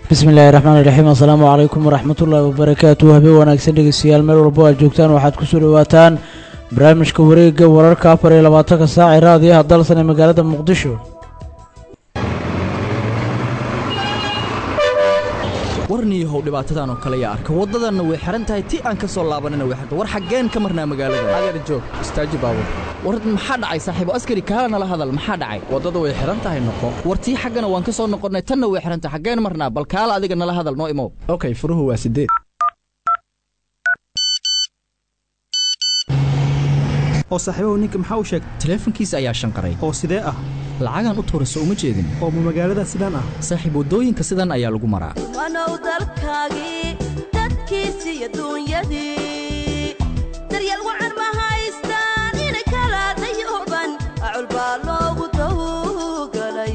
bismi illaahi raxmaan iraxiim assalaamu calaykum waraxmatullaahi wabarakaatu habeen wanaagsan dhegeystayaal meel walbo aad joogtaan waxaad kusoo dhawaataan barnaamijka wareega wararka afar iyo labaatanka saac ee raadiyaha dalsan ee magaalada muqdisho warniyahow dhibaatadan oo kale yaa arka waddadanna way xihan tahay ti aan ka soo laabanina way xirta war xaggeen ka marnaa magaalada adeer joog istaaji baabur war maxaa dhacay saaxiibo askari kaala nala hadal maxaa dhacay waddada way xihan tahay noqo war tii xaggana waan ka soo noqonnay tanna way xihan tahay xaggeen marnaa bal kaala adiga nala hadal noo imow okay furuhu waa sideed oo saaxiibahu ninka maxaa u sheegay taleefankiisa ayaa shanqaray oo sidee ah lacagaan u tuurayso uma jeedin oo ma magaalada sidaan ah saaxiib waddooyinka sidan ayaa lagu maraa wanow dalkaagii dadkiisi iyo duunyadii daryeel wacan ma haystaan inay kala dayuban acul baa loogu tawgalay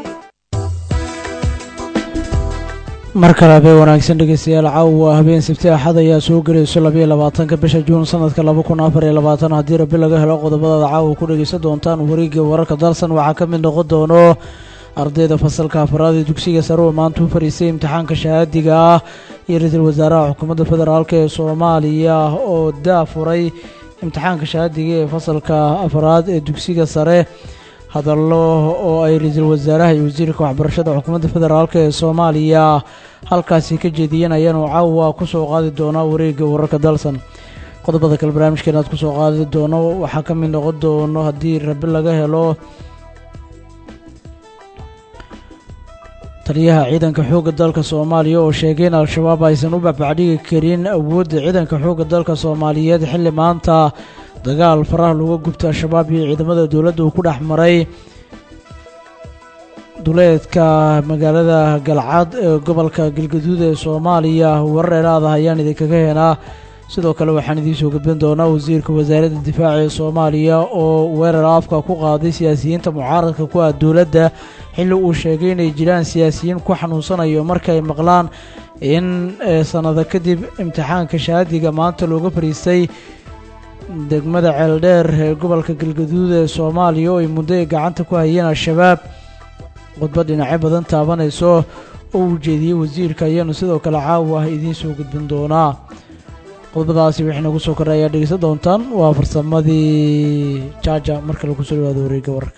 mar kale habeen wanaagsan dhegeystayaal caawa habeen sabti axad ayaa soo gelayso labayo labaatanka bisha juun sanadka laba kun afar iyo labaatan haddii rabbi laga helo qodobadaada caawa ku dhegeysan doontaan wareegii wararka dalsan waxaa ka mid noqon doono ardayda fasalka afaraad ee dugsiga sare oo maanta u fariistay imtixaanka shahaadiga ah iyo ra-iisul wasaaraha xukuumadda federaalk ee soomaaliya oo daafuray imtixaanka shahaadiga ee fasalka afaraad ee dugsiga sare hadallo oo ay ra-iisul wasaaraha iyo wasiirka waxbarashada xukuumadda federaalk ee soomaaliya halkaasi ka jeediyeen ayaanu caawa kusoo qaadi doonaa wareegga wararka dalsan qodobada kale barnaamijkeena aad kusoo qaadi doono waxaa ka mid noqon doono haddii rabi laga helo taliyaha ciidanka xoogga dalka soomaaliya oo sheegay in al-shabaab aysan u bacbacdhigi karin awoodda ciidanka xoogga dalka soomaaliyeed xilli maanta dagaal faraha looga gubta al-shabaab iyo ciidamada dowladda uu ku dhex maray duleedka magaalada galcad ee gobolka galgaduud ee soomaaliya warar eelaada ayaan idinkaga heenaa sidoo kale waxaan idiin soo gudbin doonaa wasiirka wasaaradda difaaca ee soomaaliya oo weerar afka ku qaaday siyaasiyiinta mucaaradka ku ah dowladda xilli uu sheegay inay jiraan siyaasiyiin ku xanuunsanayo markay maqlaan in sannado kadib imtixaanka shahaadiga maanta looga fariistay degmada ceeldheer ee gobolka galgaduud ee soomaaliya oo ay muddo ay gacanta ku hayeen al-shabaab khudbad dhinacyo badan taabanayso oo uu jeediyey wasiirka ayaanu sidoo kale caawa ah idiin soo gudbin doonaa qodobadaasi wixii nagu soo korray ayaa dhegeysan doontaan waa farsamadii jaaja marka lagu soo dhawaado wareegga wararka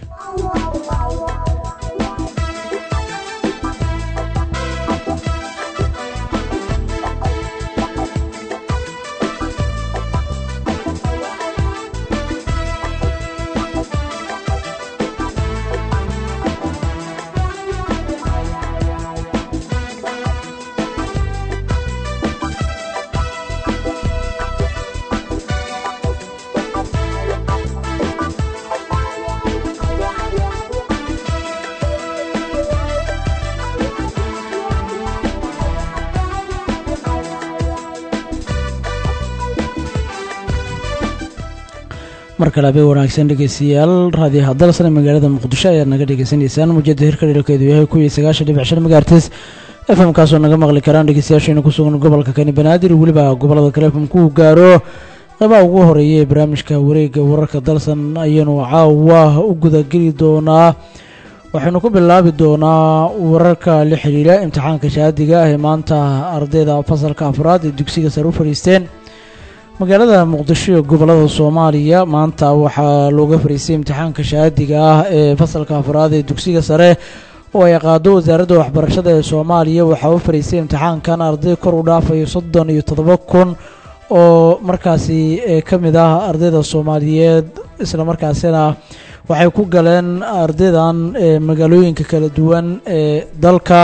mar kale habeen wanaagsan dhegeystayaal raadiyaha dalsan ee magaalada muqdisho ayaad naga dhegeysanaysaan muujada hirka dhilkeedu yahay kuwii sagaashan dhibic shan megaartis f m kaasoo naga maqli karaan dhegeystayaasheena ku sugan gobolka kani banaadir weliba gobolada kale f m ku gaaro qeybaha ugu horeeya ee barnaamijka wareegga wararka dalsan ayaanu caawa u gudageli doonaa waxaynu ku bilaabi doonaa wararka la xidhiidha imtixaanka shahaadiga ah ee maanta ardayda fasalka afraad ee dugsiga sare u fadhiisteen magaalada muqdisho ee gobolada soomaaliya maanta waxaa looga fariistay imtixaanka shahaadiga ah ee fasalka afraad ee dugsiga sare oo ay qaado wasaaradda waxbarashada ee soomaaliya waxaa u fariistay imtixaankan arday kor u dhaafayo soddon iyo toddoba kun oo markaasi ka mid ah ardayda soomaaliyeed islamarkaasina waxay ku galeen ardaydan magaalooyinka kala duwan ee dalka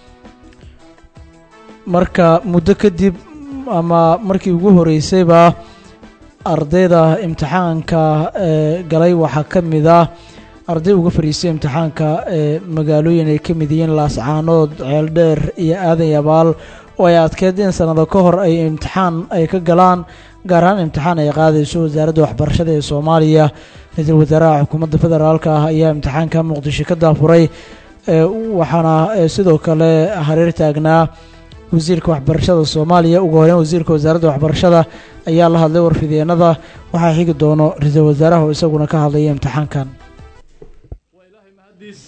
marka muddo kadib ama markii ugu horeysayba ardayda imtixaanka galay waxaa ka mid ah arday uga fariistay imtixaanka magaalooyin ay ka mid yihiin laascaanood ceeldheer iyo aadan yabaal oo ay adkeed in sanado ka hor ay imtixaan ay ka galaan gaar ahaan imtixaan ay qaadayso wasaaradda waxbarashada ee soomaaliya ra-iisul wasaaraha xukuumadda federaalka ah ayaa imtixaanka muqdisho ka daafuray waxaana sidoo kale hareer taagnaa wasiirka waxbarashada soomaaliya ugu horeyn wasiirka wasaaradda waxbarashada ayaa la hadlay warfideenada waxaa xigi doono ra-iisul wasaaraha oo isaguna ka hadlaya imtixaankan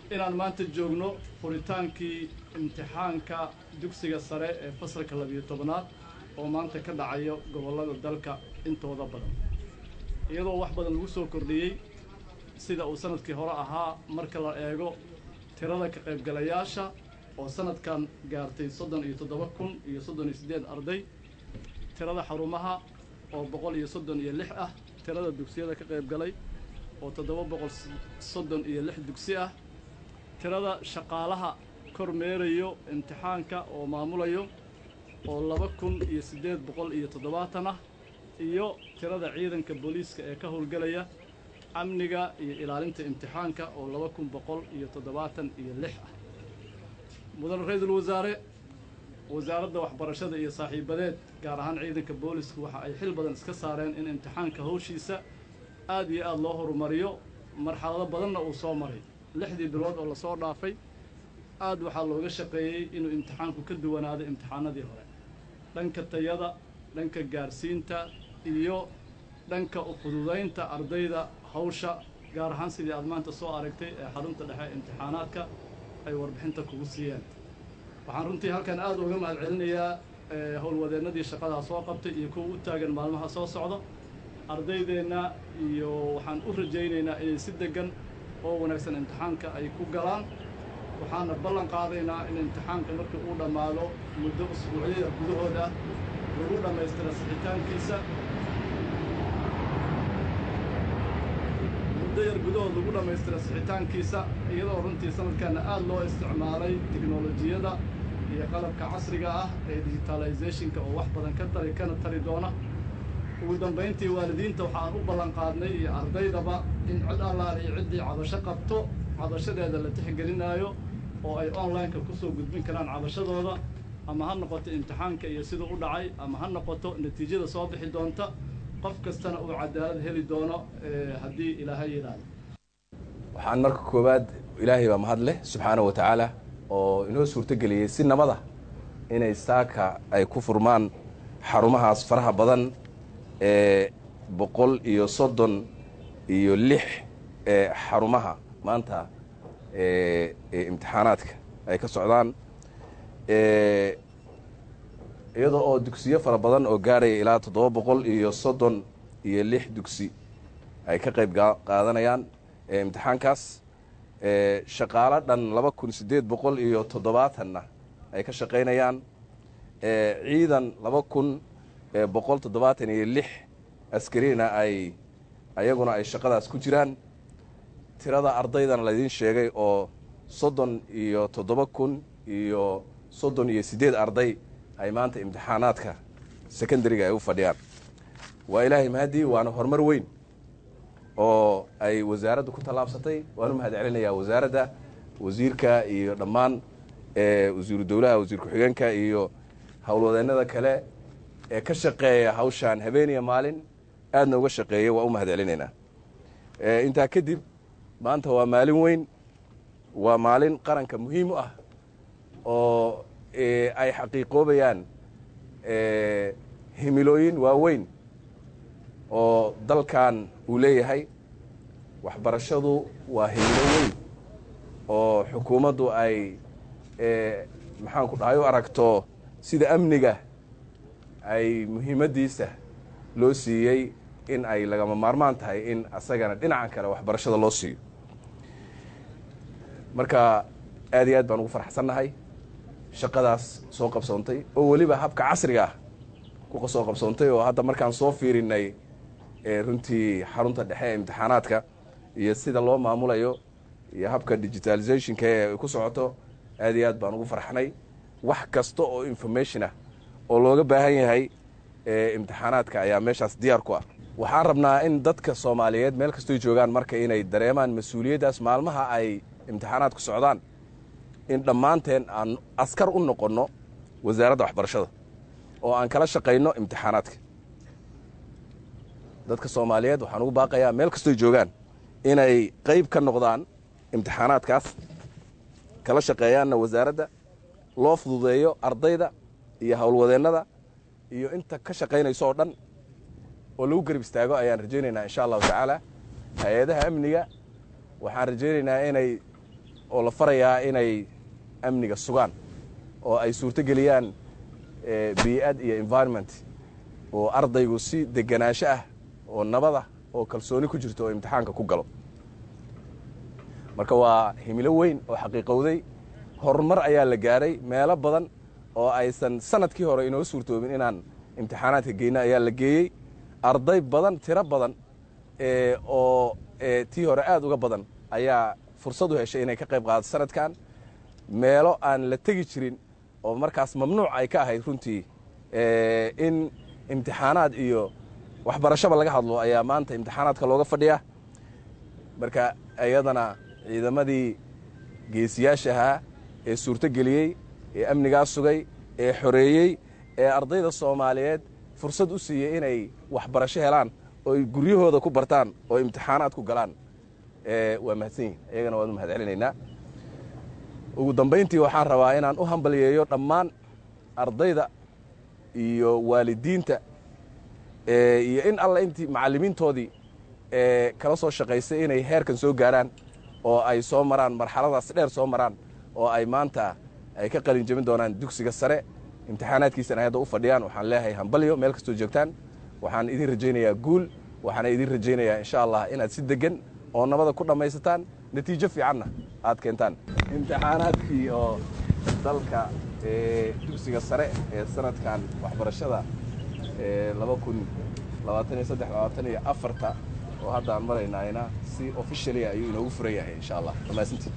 inaan maanta joogno furitaankii imtixaanka dugsiga sare ee fasalka labiyo tobnaad oo maanta ka dhacayo gobollada dalka intooda badan iyadoo wax badan lagu soo kordhiyey sida uu sanadkii hore ahaa marka la eego tirada ka qaybgalayaasha oo sanadkan gaartay soddon iyo toddoba kun iyo soddon iyo siddeed arday tirada xarumaha oo boqol iyo soddon iyo lix ah tirada dugsiyada ka qaybgalay oo toddoba boqol soddon iyo lix dugsi ah tirada shaqaalaha kor meerayo imtixaanka oo maamulayo oo laba kun iyo siddeed boqol iyo toddobaatan ah iyo tirada ciidanka booliiska ee ka howlgelaya amniga iyo ilaalinta imtixaanka oo laba kun boqol iyo toddobaatan iyo lix ah mudan ra-iisul wasaare wasaaradda waxbarashada iyo saaxiibadeed gaar ahaan ciidanka boolisku waxa ay xil badan iska saareen in imtixaanka hawshiisa aad iyo aad loo horumariyo marxalado badanna uu soo maray lixdii bilood oo lasoo dhaafay aad waxaa looga shaqeeyey inuu imtixaanku ka duwanaado imtixaanadii hore dhanka tayada dhanka gaarsiinta iyo dhanka ufududaynta ardayda hawsha gaar ahaan sidii aad maanta soo aragtay ee xarunta dhexe ee imtixaanaadka ay warbixinta kugu siiyeen waxaan runtii halkan aad uga mahad celinayaa howlwadeennadii shaqadaa soo qabtay iyo kuwa u taagan maalmaha soo socda ardaydeenna iyo waxaan u rajaynaynaa inay si deggan oo wanaagsan imtixaanka ay ku galaan waxaana ballan qaadaynaa in imtixaanka markii uu dhammaado muddo usbuucyada gudahooda lagu dhammaystira sixitaankiisa muddo yar gudahood lagu dhammaystira sixitaankiisa iyadoo runtii sanadkanna aad loo isticmaalay tiknolojiyada iyo qalabka casriga ah ee digitalizationka oo wax badan ka tari kana tari doona ugu dambayntii waalidiinta waxaan u ballan qaadnay iyo ardaydaba in cid allaal iyo ciddii cabasho qabto cabashadeeda la tixgelinaayo oo ay online-ka kusoo gudbin karaan cabashadooda ama ha noqoto imtixaanka iyo siduu u dhacay ama ha noqoto natiijada soo bixi doonta qof kastana uu cadaalad heli doono haddii ilaahay yidhaahdo waxaan marka koowaad ilaahay baa mahad leh subxaana wa tacaala oo inoo suurtogeliyey si nabada inay saaka ay ku furmaan xarumahaas faraha badan ee boqol iyo soddon iyo lix ee xarumaha maanta ee imtixaanaadka ay ka socdaan iyadoo oo dugsiyo fara badan oo gaadhaya ilaa toddoba boqol iyo soddon iyo lix dugsi ay ka qayb qaadanayaan imtixaankaas shaqaalo dhan laba kun siddeed boqol iyo toddobaatanna ay ka shaqaynayaan ciidan laba kun boqol toddobaatan iyo lix askarina ay ayaguna ay shaqadaas ku jiraan tirada ardaydana laydiin sheegay oo soddon iyo toddoba kun iyo soddon iyo siddeed arday ay maanta imtixaanaadka secondariga ay u fadhiyaan waa ilaahay mahadii waana horumar weyn oo ay wasaaraddu ku tallaabsatay waan u mahad celinayaa wasaaradda wasiirka iyo dhammaan wasiiru dowlaha wasiir ku-xigeenka iyo howlwadeennada kale ee ka shaqeeya hawshaan habeeniya maalin aadna uga shaqeeya waa u mahad celinaynaa intaa kadib maanta waa maalin weyn waa maalin qaranka muhiim u ah oo ay xaqiiqoobayaan himilooyin waaweyn oo dalkan uu leeyahay waxbarashadu waa himilo weyn oo xukuumaddu ay maxaanku dhahay u aragto sida amniga ay muhiimaddiisa loo siiyey in ay lagama maarmaan tahay in asagana dhinacan kale waxbarashada loo siiyo marka aad iyo aad baan ugu farxsannahay shaqadaas soo qabsoontay oo weliba habka casriga ah ku soo qabsoontay oo hadda markaan soo fiirinay runtii xarunta dhexe ee imtixaanaadka iyo sida loo maamulayo iyo habka digitalizationka ee ku socoto aad iyo aad baan ugu farxnay wax kasta oo information ah oo looga baahan yahay imtixaanaadka ayaa meeshaas diyaar ku ah waxaan rabnaa in dadka soomaaliyeed meel kastoy joogaan marka inay dareemaan mas-uuliyaddaas maalmaha ay imtixaanaadku socdaan in dhammaanteen aan askar u noqonno wasaaradda waxbarashada oo aan kala shaqayno imtixaanaadka dadka soomaaliyeed waxaan ugu baaqayaa meel kastoy joogaan inay qayb ka noqdaan imtixaanaadkaas kala shaqeeyaanna wasaaradda loo fududeeyo ardayda iyo howlwadeennada iyo inta ka shaqaynayso oo dhan oo lagu garab istaago ayaan rajaynaynaa insha allahu tacaala hay-adaha amniga waxaan rajaynaynaa inay oo la farayaa inay amniga sugaan oo ay suurto geliyaan bii'ad iyo environment oo ardaygu si deganaansho ah oo nabada oo kalsooni ku jirto oo imtixaanka ku galo marka waa himilo weyn oo xaqiiqowday horumar ayaa la gaaray meelo badan oo aysan sanadkii hore inoo suurtoobin inaan imtixaanaadka geyna ayaa la geeyey arday badan tiro badan oo tii hore aad uga badan ayaa fursad u heshay inay ka qayb qaadato sanadkan meelo aan la tegi jirin oo markaas mamnuuc ay ka ahayd runtii in imtixaanaad iyo waxbarashaba laga hadlo ayaa maanta imtixaanaadka looga fadhiyaa marka iyadana ciidamadii geesiyaasha ahaa ee suurto geliyey ee amnigaa sugay ee xoreeyey ee ardayda soomaaliyeed fursad u siiyey inay waxbarasho helaan oo ay guryahooda ku bartaan oo imtixaanaad ku galaan waa mahadsan yihin iyagana waan u mahad celinaynaa ugu dambayntii waxaan rabaa inaan u hambalyeeyo dhammaan ardayda iyo waalidiinta iyo in alla intii macallimiintoodii kala soo shaqaysay inay heerkan soo gaaraan oo ay soo maraan marxaladaas dheer soo maraan oo ay maanta ay ka qalin jebin doonaan dugsiga sare imtixaanaadkiisana ay hadda u fadhiyaan waxaan leeyahay hambalyo meel kastoo joogtaan waxaan idin rajaynayaa guul waxaana idin rajaynayaa insha allah inaad si degan oo nabada ku dhammaysataan natiijo fiicanna aad keentaan imtixaanaadkii oo dalka dugsiga sare ee sanadkan waxbarashada laba kun labaatan iyo saddex labaatan iyo afarta oo hadda aan maraynayna si officially ayuu inoogu furan yahay insha allah dhammaysantii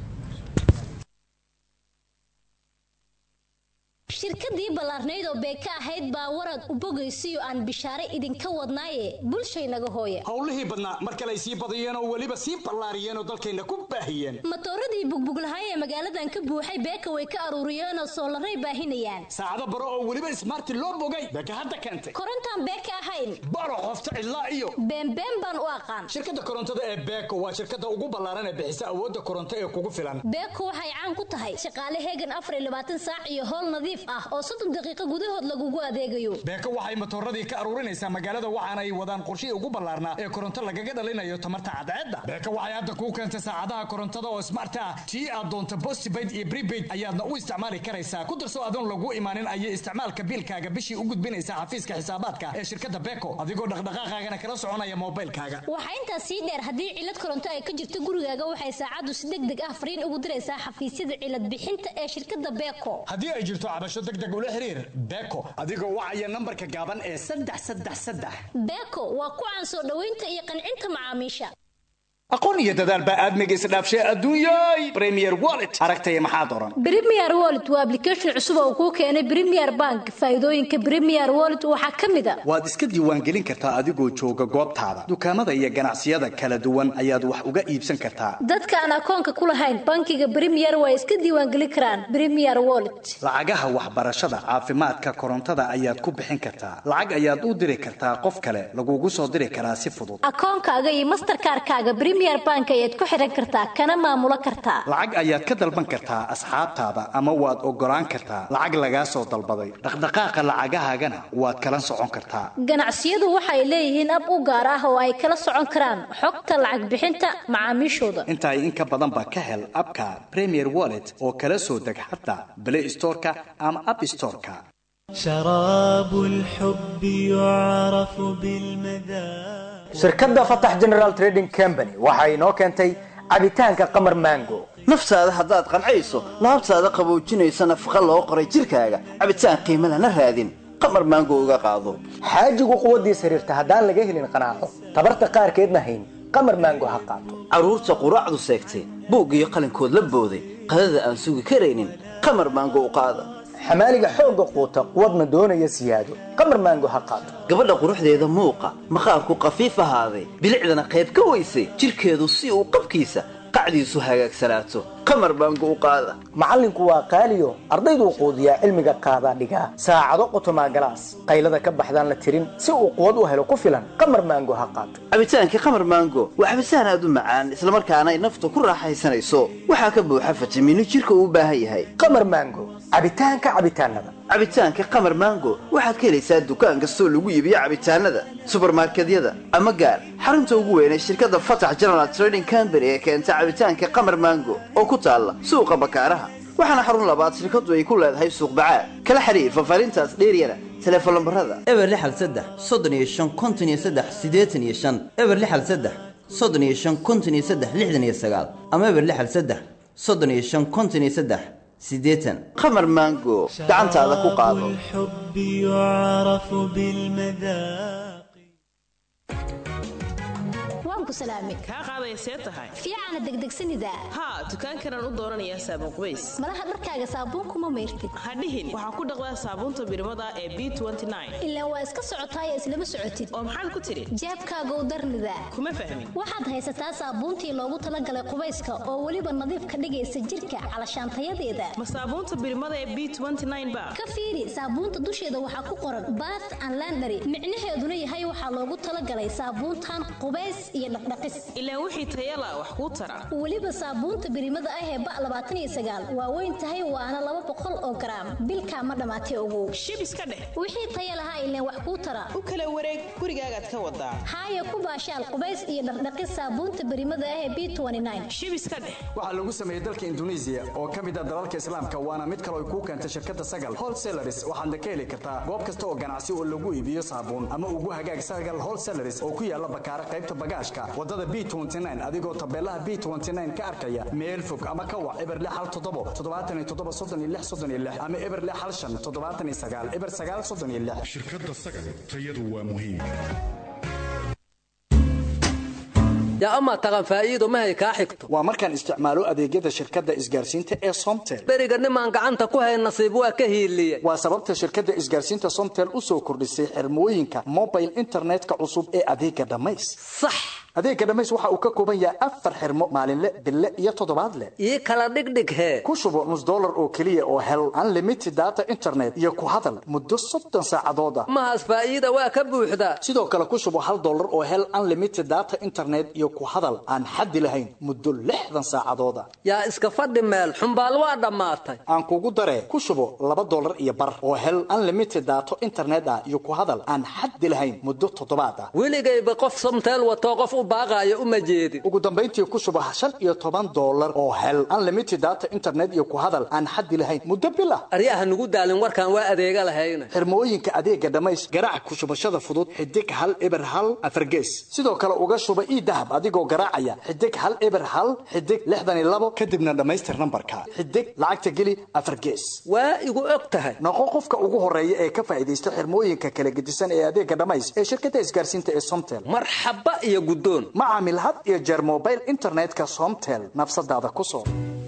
shirkadii ballaarnayd oo beeka ahayd baa warad u bogaysiyo aan bishaare idinka wadnaaye bulshaynaga hooya howlihii badnaa mar kale ay sii badiyeen oo weliba sii ballaariyeen oo dalkayna ku baahiyeen matooradii bugbuglahay ee magaaladan ka buuxay beeka way ka aruuriyeenoo soolaray baahinayaan saacado baro oo weliba ismaarti loo bogay beeka hadda keentay korontaan beeka ahayn baro qofta cidlaa iyo beenbeen baan u aqaan shirkadda korontada ee beeko waa shirkadda ugu ballaaran ee bixisa awoodda koronto ee kugu filan beeko waxay caan ku tahay shaqaale heegan afar iyo labaatan saac iyo howl nadiif ah oo soddon daqiiqo gudahood lagugu adeegayo beeko waxay matooradii ka aruurinaysaa magaalada waxaana ay wadaan qorshihii ugu ballaarnaa ee koronto lagaga dhalinayo tamarta cadceedda beeko waxay hadda kuu keentay saacadaha korontada oo smart ah tii aad doonto postpaid iyo prepaid ayaadna u isticmaali karaysaa ku darso adoon lagu imaanin ayay isticmaalka biilkaaga bishii u gudbinaysaa xafiiska xisaabaadka ee shirkadda beeko adigoo dhaqdhaqaaqaagana kala soconaya moobaylkaaga waxaa intaas sii dheer haddii cilad koronto ay ka jirto gurigaaga waxay saacaddu si deg deg ah fariin ugu diraysaa xafiisyada cilad bixinta ee shirkadda beeko haddii ay jirto cabasho deg deg ula xiriir beeko adigoo wacaya nambarka gaaban ee saddex saddex saddex beeko waa ku caan soo dhoweynta iyo qancinta macaamiisha aqoon iyo dadaal baa aadmiga isdhaafshay adduunyay premier wallet aragtaya maxaa doran premier wallet waa application cusub oo kuu keenay premier bank faa'iidooyinka premier wallet waxaa ka mid a waad iska diiwaangelin kartaa adigoo jooga goobtaada dukaamada iyo ganacsiyada kala duwan ayaad wax uga iibsan kartaa dadka aan akoonka ku lahayn bankiga premier waa iska diiwaangelin karaan premier wallet lacagaha waxbarashada caafimaadka korontada ayaad ku bixin kartaa lacag ayaad u diri kartaa qof kale lagugu soo diri karaa si fudud akoonkaaga iyo masterkaarkaaga premier bank ayaad ku xiran kartaa kana maamulo kartaa lacag ayaad ka dalban kartaa asxaabtaada ama waad ogolaan kartaa lacag lagaa soo dalbaday dhaqdhaqaaqa lacagahaagana waad kala socon kartaa ganacsiyadu waxay leeyihiin ab u gaar ah oo ay kala socon karaan xogta lacag bixinta macaamiishooda intaay in ka badanba ka hel abka premier wallet oo kala soo deg xataa play storeka ama app storeka شراب الحب يعرف بالمذاق shirkadda fatax general trading company waxa inoo keentay cabitaanka qamar mango naftaada haddaad qancayso laabtaada qaboojinaysa nafaqa loo qoray jidhkaaga cabitaan qiimo lana raadin qamar maango uga qaado xaajigu quwaddiisa xiriirta haddaan laga helin qanaaco tabarta qaarkeedna hayn qamar mango ha qaato carruurta quraacdu seegtay buug iyo qalinkood la booday qadada aan sugi karaynin qamar maango u qaada xamaaliga xoogga quuta quwadna doonaya siyaado qamar maango ha qaato gabadha quruxdeeda muuqa maqaarku qafiif ahaaday bilicdana qayb ka weysay jidhkeedu si uu qabkiisa qacdiisu hagaagsanaato qamar maango u qaada macallinku waa qaaliyo ardayduu quudiyaa cilmiga qaadaa dhigaa saacado qotomaa galaas qaylada ka baxdaan la tirin si uu quwad u helo ku filan qamar maango ha qaato cabitaanka qamar maango waa cabitaan aad u macaan islamarkaana ay nafta ku raaxaysanayso waxaa ka buuxa fitamiino jidhka uu u baahan yahay qamar maango cabitaanka cabitaanada cabitaanka qamar mango waxaad ka helaysaa dukaan kastoo lagu iibiyo cabitaanada subarmarkedyada ama gaar xarunta ugu weyn ee shirkadda fatax general trading company ee keenta cabitaanka qamar mango oo ku taalla suuqa bakaaraha waxaana xarun labaad shirkaddu ay ku leedahay suuq bacaad kala xiriir faahfaahintaas dheeryana teleefon lambarada eber lixal saddex soddon iyo shan konton iyo saddex siddeetan iyo shan eber lixal saddex soddon iyo shan konton iyo saddex lixdan iyo sagaal ama eber lixal saddex soddon iyo shan konton iyo saddex siddeetan qamar mango gacantaada ku qaado الحب يعرف بالمذاق waan ku salaamay kaa qaadaya see tahay fiicana degdegsanida haa dukaankanaan u dooranayaa saabuun qubays malaha dharkaaga saabuunkuma mayrtid hadhihin waxaa ku dhaqdaa saabuunta birmada ee b ilaa waa iska socotaaya islama socotid oo maxaad ku tidhi jeebkaagow darnida kuma fahmin waxaad haysataa saabuuntii loogu talagalay qubayska oo weliba nadiif ka dhigaysa jirka calashaantayadeeda ma saabuunta birmada ee b ba ka fiiri saabuunta dusheeda waxaa ku qoran bath and landary micnaheeduna yahay waxaa loogu talagalay saabuuntan qubays iyo dhaqdhaqis ilaa wixii tayala wax kuu tara weliba saabuunta birimada ah ee ba labaatan iyo sagaal waa weyn tahay waana laba boqol oo garaam bilkaa ma dhammaatay ogow shib iska dheh wixii taya lahaa ileen wax kuu tara u kala wareeg gurigaagaad ka wadaa haaya ku baashaal qubays iyo dhaqdhaqis saabuunta birimada ah ee b shib iska dheh waxaa lagu sameeyey dalka induneisiya oo ka mid ah dalalka islaamka waana mid kale ay kuu keentay shirkadda sagal wholesalaris waxaadna ka heli kartaa goob kasta oo ganacsi oo lagu iibiyo saabuun ama ugu hagaag sagal wholesalaris oo ku yaala bakaara qaybta bagaashka wadada b adigoo tabeelaha b ka arkaya meel fog ama ka wac eber hal toddobo toddobaatan iyo toddoba soddon iyo lix soddon iyo lix ama eber hal shan toddobaatan iyo sagaal eber sagaal soddon iyo lix shirkadda sagal tayadu waa muhiim yaa amaa taqan faa'iido mahay kaa xigto waa markaan isticmaalo adeegyada shirkadda isgaarsiinta ee somtel beriga nimaan gacanta ku hayn nasiib waa ka hiiliyey waa sababta shirkadda isgaarsiinta somtel u soo kordhisay xirmooyinka mobile internetka cusub ee adeega dhammays sax adeega dhammays waxa uu ka kooban yahay afar xirmo maalinle bille iyo toddobaadle ii kala dhigdhig hee ku shubo nus dollar oo keliya oo hel unlimited data internet iyo ku hadal muddo soddon saacadood ah mahaas faa'iida waa ka buuxdaa sidoo kale ku shubo hal dollar oo hel unlimited data internet iyo ku hadal aan xaddi lahayn muddo lixdan saacadood ah yaa iska fadhi meel xumbaal waa dhammaatay aan kugu daree ku shubo laba dollar iyo bar oo hel unlimited data internet ah iyo ku hadal aan xaddi lahayn muddo toddobaad ah weligayba qof somteel watoo qof u baaqaayo uma jeedin ugu dambayntii ku shubo shan iyo toban dollar oo hel unlimited data internet iyo ku hadal aan xaddi lahayn muddo bil ah aryaha nugu daalin warkaan waa adeega lahayna xirmooyinka adeega dhammays garaac ku shubashada fudud xidig hal eber hal afargees sidoo kale uga shuba ii dahab adigoo garaacaya xidig hal eber hal xidig lixdan iyo labo kadibna dhammaystir nambarka xidig lacagta geli afar gees waa igu og tahay noqo qofka ugu horeeya ee ka faa'iidaysta xirmooyinka kala gedisan ee adeega dhammays ee shirkadda isgaarsiinta ee somtel marxaba iyo guddoon ma caamil had iyo jeer mobile internetka somtel nafsadaada ku soo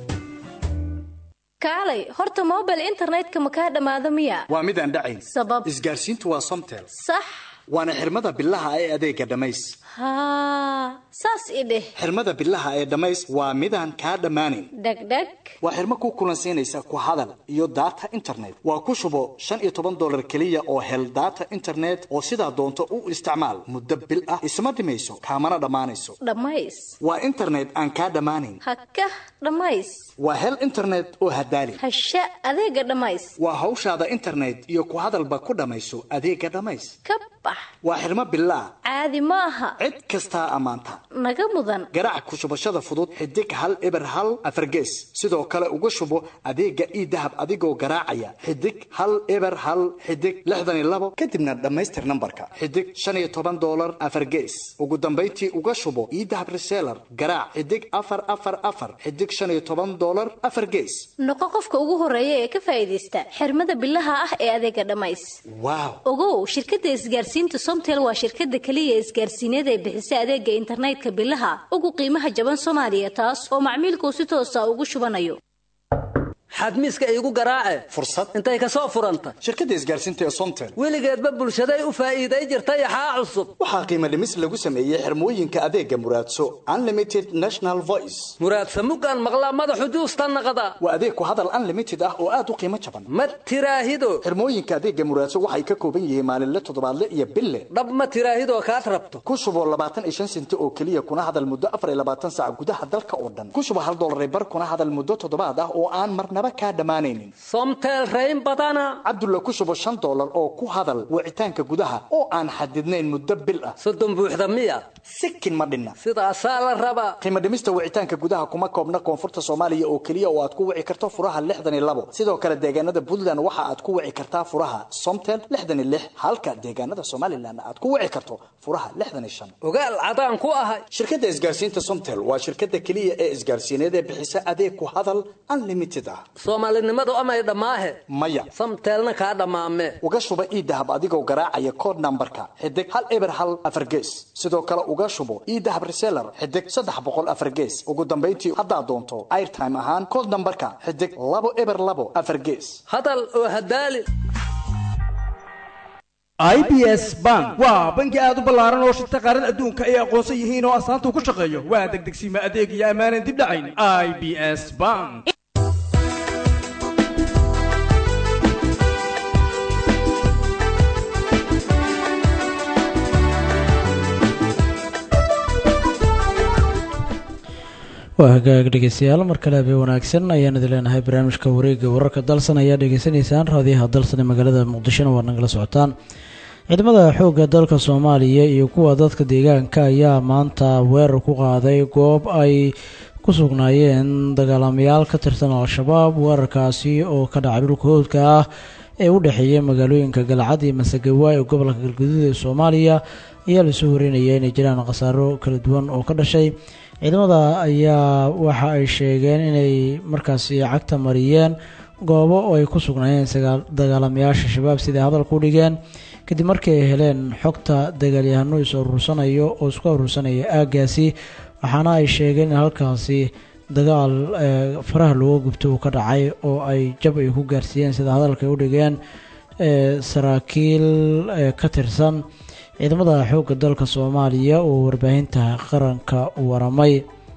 kaalay horta mobile internetka ma kaa dhammaado miya waa midaan dhacayn sabab isgaarsiintu waa somtel sax waana xirmada bilaha ee adeega dhammays haa saas i dheh xirmada bilaha ee dhammays waa midaan kaa dhammaanayn dhegdheg waa xirmo ku kulansiinaysa ku hadal iyo data internet waa ku shubo shan iyo toban dollar keliya oo hel data internet oo sidaa doonto u isticmaal muddo bil ah isma dhimayso kaamana dhammaanayso dhammays waa internet aan kaa dhammaanayn haka dhammays waa hel internet oo hadaali hasha adeega dhammays waa hawshaada internet iyo ku hadalba ku dhammayso adeega dhammays ka bax waa xirmo bilaa caadi ma aha cid kastaa ammaanta naga mudan garaac ku shubashada fudud xidig hal eber hal afargees sidoo kale uga shubo adeega ii dahab adigoo garaacaya xidig hal eber hal xidig lixdan iyo labo kadibna dhammaystir nambarka xidig shan iyo toban dollar afargees ugu dambayntii uga shubo ii dahab reseller garaac xidig afar afar afar xidig shan iyo toban dollar afar gees noqo qofka ugu horeeya ee ka faa'iidaysta xirmada bilaha ah ee adeega dhammays waaw ogow shirkadda isgaarsiinta somtel waa shirkadda keliya isgaarsiineed ee bixisa adeega internetka bilaha ugu qiimaha jaban soomaaliya taas oo macmiilkuu si toosa ugu shubanayo xadmiiska iigu garaace fursad intay ka soo furanta shirkadda isgaarsiinta ee somtel weligeedba bulshaday u faa'iiday jirtay axaa cusub waxaa qiimo dhimis lagu sameeyey xirmooyinka adeega muraadso unlimited national voice muraadsa muggaan maqlaa madaxu juusta naqda waa adeeg ku hadal unlimited ah oo aad u qiimo jaban ma tiraahido xirmooyinka adeega muraadso waxay ka kooban yihiin maalinle toddobaadle iyo bille dhab ma tiraahidoo kaad rabto ku shubo labaatan iyo shan senti oo keliya kuna hadal muddo afar iyo labaatan saac gudaha dalka oo dhan ku shubo hal dollar bar kuna hadal muddo toddobaad ah oo aan marnaba marnaba kaa dhammaanaynin somtel rayn badana cabdulla ku shubo shan dollar oo ku hadal wicitaanka gudaha oo aan xadidnayn muddo bil ah soddon buuxda miya sikin ma dhinna sidaasaa la rabaa qiimo dhimista wicitaanka gudaha kuma koobna koonfurta soomaaliya oo keliya oo aad ku wici karto furaha lixdan iyo labo sidoo kale deegaanada puntland waxa aad ku wici kartaa furaha somtel lixdan iyo lix halka deegaanada somalilan aad ku wici karto furaha lixdan iyo shan ogaal cadaan ku ahay shirkadda isgaarsiinta somtel waa shirkadda keliya ee isgaarsiineed ee bixisa adeeg ku hadal unlimited ah soomaalinimadu amay dhammaahe maya samteelna kaa dhammaame uga shuba iidahab adigoo garaacaya kood nambarka xidig hal eber hal afar gees sidoo kale uga shubo iidahab reseller xidig saddex boqol afar gees ugu dambayntii haddaad doonto airtime ahaan kood nambarka xidig labo eber labo afar gees hadal oo hadaali i b s bank waa bangi aad u ballaaran oo shirta qaarada adduunka ay aqoonsan yihiin oo astaanta ku shaqeeyo waa degdegsiima adeeg iyo ammaanan dib dhacayn i b s bank waa hagaag dhegeystayaal mar kale habeen wanaagsan ayaan idin leenahay barnaamijka wareegga wararka dalsan ayaa dhegeysanaysaan raadiyaha dalsan ee magaalada muqdishona waa nagala socotaan ciidamada xoogga dalka soomaaliya iyo kuwa dadka deegaanka ayaa maanta weerar ku qaaday goob ay ku sugnaayeen dagaalamayaal ka tirsan al-shabaab weerarkaasi oo ka dhacay dhulka hoodka ah ee u dhexeeya magaalooyinka galcad iyo masagawa ee gobolka galguduud ee soomaaliya ayaa lasoo warinaya inay jiraan khasaaro kala duwan oo ka dhashay ciidamada ayaa waxa ay sheegeen inay markaasi cagta mariyeen goobo oo ay ku sugnaayeen dagaalamayaasha shabaab siday hadalka u dhigeen kadib markii ay heleen xogta dagaalyahano is urursanayo oo isku urursanaya aaggaasi waxaana ay sheegeen in halkaasi dagaal faraha looga gubto uu ka dhacay oo ay jab ay ku gaarsiiyeen sida hadalka ay u dhigeen saraakiil ka tirsan ciidamada xoogga dalka soomaaliya oo warbaahinta qaranka waramay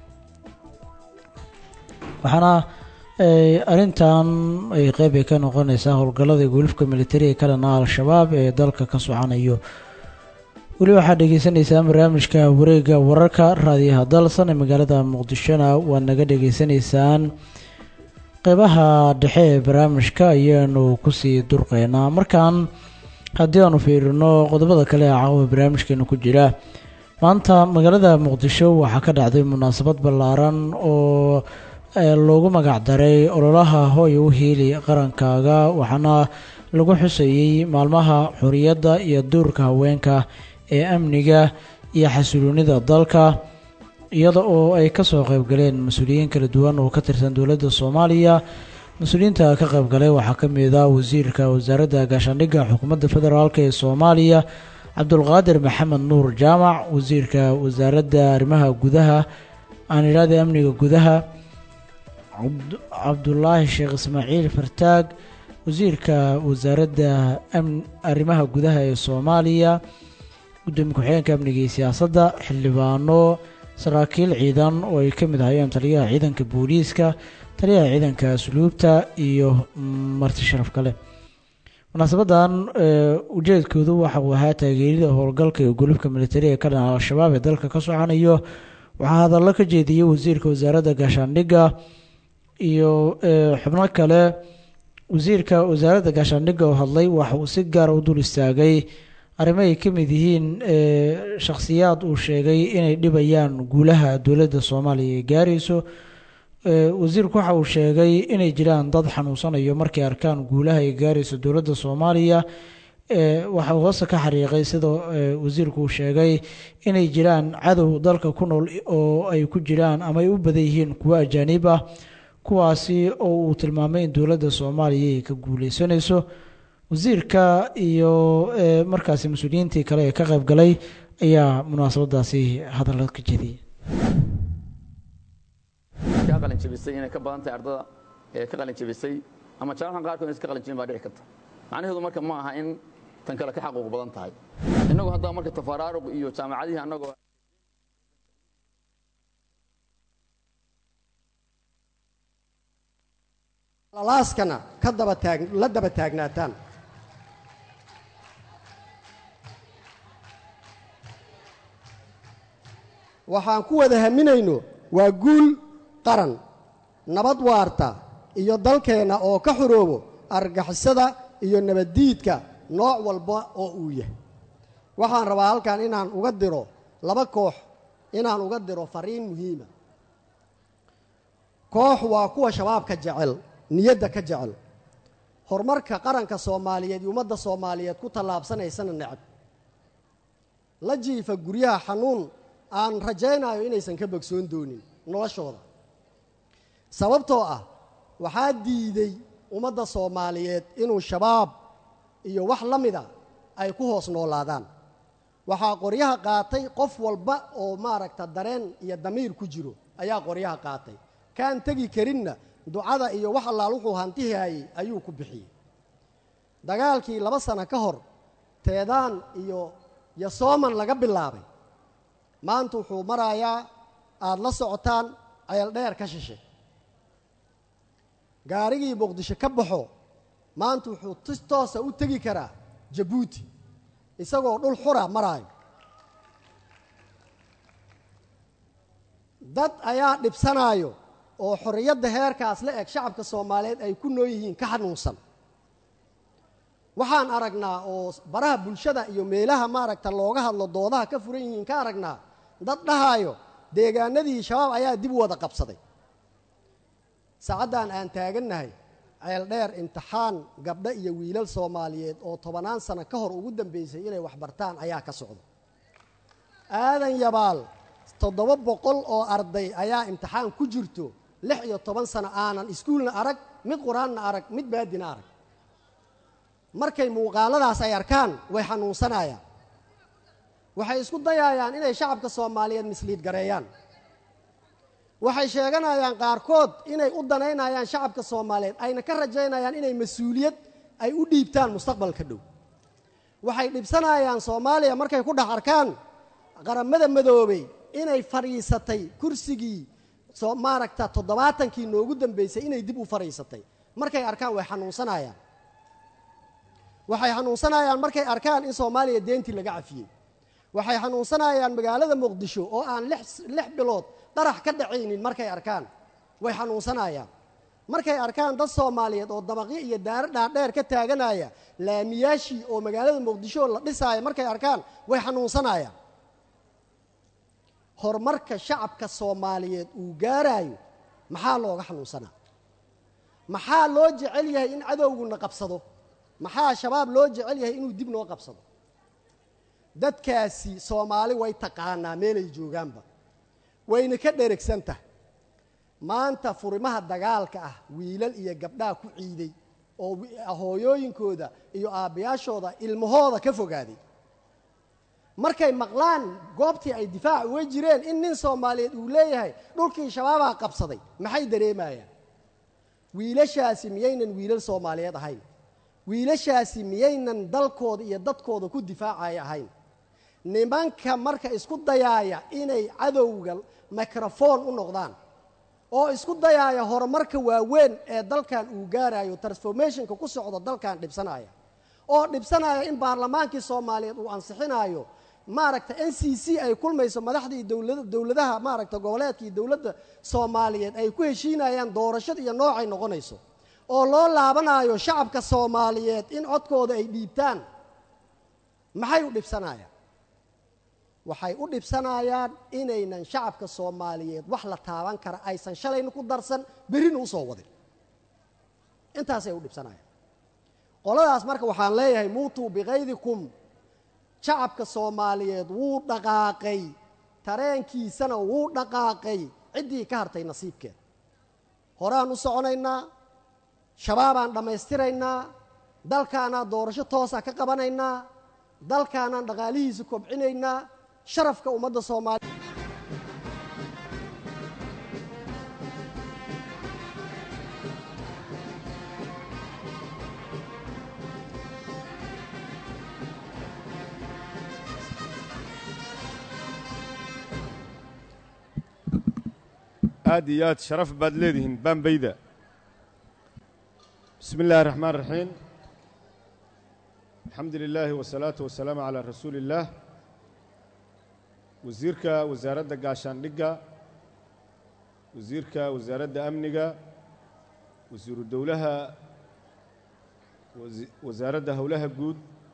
waxaana arrintan ay qeyb ay ka noqonaysaa howlgallada gulufka militariga ka dhana al-shabaab ee dalka ka socanayo weli waxaad dhegeysaneysaan barnaamijka wareegga wararka raadiyaha dalsan ee magaalada muqdishona waad naga dhagaysanaysaan qeybaha dhexe ee barnaamijka ayaanu kusii durqeynaa markan haddii aanu fiirino qodobada kale ee caawa barnaamijkeena ku jira maanta magaalada muqdisho waxaa ka dhacday munaasabad ballaaran oo loogu magac daray ololaha hooya u hiili qarankaaga waxaana lagu xusayey maalmaha xoriyadda iyo duurka haweenka ee amniga iyo xasiloonida dalka iyada oo ay kasoo qeybgaleen mas-uuliyiin kala duwan oo ka tirsan dowladda soomaaliya mas-uuliyiinta ka qaybgalay waxaa ka mid ah wasiirka wasaaradda gaashaandhigga xukuumadda federaalk ee soomaaliya cabdulqaadir maxamed nuur jaamac wasiirka wasaaradda arrimaha gudaha aan idhaahda amniga gudaha cabdulaahi sheekh ismaaciil fartaag wasiirka wasaaradda arrimaha gudaha ee soomaaliya gudoomiye ku-xigeenka amniga iyo siyaasadda xildhibaano saraakiil ciidan oo ay ka mid ahayeen taliyaha ciidanka booliiska taliyaha ciidanka asluubta iyo marti sharaf kale munaasabadan ujeedkoodu waxa uu ahaa taageerida howlgalka iyo gulubka militariga ka dhan al-shabaab ee dalka ka socanayo waxaa hadallo ka jeediyey wasiirka wasaaradda gaashaandhigga iyo xubno kale wasiirka wasaaradda gaashaandhigga oo hadlay waxa uu si gaara u dul istaagay arrimo ay ka mid yihiin shakhsiyaad uu sheegay inay dhibayaan guulaha dowladda soomaaliya ay gaarayso wasiirku waxa uu sheegay inay jiraan dad xanuunsanayo markay arkaan guulaha ay gaarayso dowladda soomaaliya waxa uu hoose ka xariiqay sida wasiirku uu sheegay inay jiraan cadow dalka ku nool oo ay ku jiraan ama ay u badan yihiin kuwo ajaanib ah kuwaasi oo uu tilmaamay in dowladda soomaaliya ay ka guuleysanayso wasiirka iyo markaasi mas-uuliyiintii kale ee ka qayb galay ayaa munaasabadaasi hadalla ka jeediyay ka qalin jabisay inay ka badan tahay ardada ee ka qalin jabisay ama jaamacan qaarkood inay iska qalin jabin baa dhici karta macnaheedu marka ma aha in tan kale ka xaquuq badan tahay innagu haddaa marka tafaraaruq iyo jaamacadihii annagoo lalaaskana ka daba taag la daba taagnaataan waxaan ku wada haminayno waa guul qaran nabad waarta iyo dalkeenna oo ka xoroobo argagixisada iyo nabaddiidka nooc walba oo uu yahay waxaan rabaa halkan inaan uga diro laba koox inaan uga diro fariin muhiima koox waa kuwa shabaabka jecel niyadda ka jecel horumarka qaranka soomaaliyeed iyo ummadda soomaaliyeed ku tallaabsanaysana necab la jiifa guryaha xanuun aan rajaynayo inaysan ka bogsoon doonin noloshooda sababtoo ah waxaa diiday ummadda soomaaliyeed inuu shabaab iyo wax la mida ay ku hoos noolaadaan waxaa qoryaha qaatay qof walba oo maaragta dareen iyo damiir ku jiro ayaa qoryaha qaatay kaan tegi karinna ducada iyo wax allaal wuxuu hantihaayey ayuu ku bixiyey dagaalkii laba sano ka hor teedaan iyo yosooman laga bilaabay maanta wuxuu marayaa aada la socotaan ceel dheer ka shishay gaarigii muqdisho ka baxo maanta wuxuu si toosa u tegi karaa jabuuti isagoo dhul xura maraayo dad ayaa dhibsanaayo oo xorriyadda heerkaas la eg shacabka soomaaliyeed ay ku nool yihiin ka xanuunsan waxaan aragnaa oo baraha bulshada iyo meelaha maaragta looga hadlo doodaha ka furan yihiin ka aragnaa dad dhahaayo deegaanadii shabaab ayaa dib u wada qabsaday saacaddan aan taagannahay ceel dheer imtixaan gabdho iyo wiilal soomaaliyeed oo tobannaan sano ka hor ugu dambeysay inay waxbartaan ayaa ka socda aadan yabaal toddoba boqol oo arday ayaa imtixaan ku jirto lix iyo toban sano aanan iskuulna arag mid qur-aanna arag mid baadina arag markay muuqaaladaas ay arkaan way xanuunsanayaan waxay isku dayayaan inay shacabka soomaaliyeed misliid gareeyaan waxay sheeganayaan qaarkood inay u danaynayaan shacabka soomaaliyeed ayna ka rajaynayaan inay mas-uuliyad ay u dhiibtaan mustaqbalka dhow waxay dhibsanayaan soomaaliya markay ku dhex arkaan qaramada madoobey inay fadhiisatay kursigii soo maaragta toddobaatankii noogu dambeysay inay dib u fadhiisatay markay arkaan way xanuunsanayaan waxay xanuunsanayaan markay arkaan in soomaaliya deentii laga cafiyey waxay xanuunsanayaan magaalada muqdisho oo aan lix lix bilood qarax ka dhacaynin markay arkaan way xanuunsanayaan markay arkaan dad soomaaliyeed oo dabaqyo iyo daaro dhaadheer ka taaganaya laamiyaashii oo magaalada muqdisho la dhisaaya markay arkaan way xanuunsanayaan horumarka shacabka soomaaliyeed uu gaaraayo maxaa looga xanuunsanaa maxaa loo jecel yahay in cadowguna qabsado maxaa shabaab loo jecel yahay inuu dib noo qabsado dadkaasi soomaali way taqaanaa meelay joogaanba wayna ka dheregsan tahay maanta furimaha dagaalka ah wiilal iyo gabdhaha ku ciiday oo hooyooyinkooda iyo aabbayaashooda ilmahooda ka fogaaday markay maqlaan goobtii ay difaac uga jireen in nin soomaaliyeed uu leeyahay dhulkii shabaabaa qabsaday maxay dareemayaan wiilashaasi miyaynan wiilal soomaaliyeed ahayn wiilashaasi miyaynan dalkooda iyo dadkooda ku difaacaya ahayn nimanka marka isku dayaaya inay cadowga microfoon u noqdaan oo isku dayaaya horumarka waaweyn ee dalkan uu gaarayo transformationka ku socdo dalkan dhibsanaya oo dhibsanaya in baarlamaankii soomaaliyeed uu ansixinayo maaragta n c c ay kulmayso madaxdii dowlada dowladaha maaragta goboleedka iyo dowladda soomaaliyeed ay ku heshiinayaan doorashada iyo noocay noqonayso oo loo laabanayo shacabka soomaaliyeed in codkooda ay dhiibtaan maxay u dhibsanayaan waxay u dhibsanayaan inaynan shacabka soomaaliyeed wax la taaban kara aysan shalayna ku darsan berrina usoo wadin intaasay u dhibsanayaan qoladaas marka waxaan leeyahay muutuu bikaydikum shacabka soomaaliyeed wuu dhaqaaqay tareenkiisana wuu dhaqaaqay ciddii ka hartay nasiibkeed horaan u soconaynaa shabaabaan dhammaystiraynaa dalkaanaan doorasho toosa ka qabanaynaa dalkaanaan dhaqaalihiisa kobcinaynaa sharafka ummadda soomaaliya aad iyo aad sharaf baad leedihiin baambayda bismi illaahi raxmaan raxiim alxamdu lilaahi wasalaatu wasalaamu calaa rasuuli illaah wasiirka wasaaradda gaashaandhigga wasiirka wasaaradda amniga wasiiru dowlaha wasi- wasaaradda howlaha guud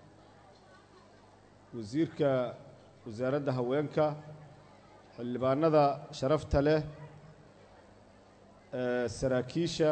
wasiirka wasaaradda haweenka xildhibaanada sharafta leh ee saraakiisha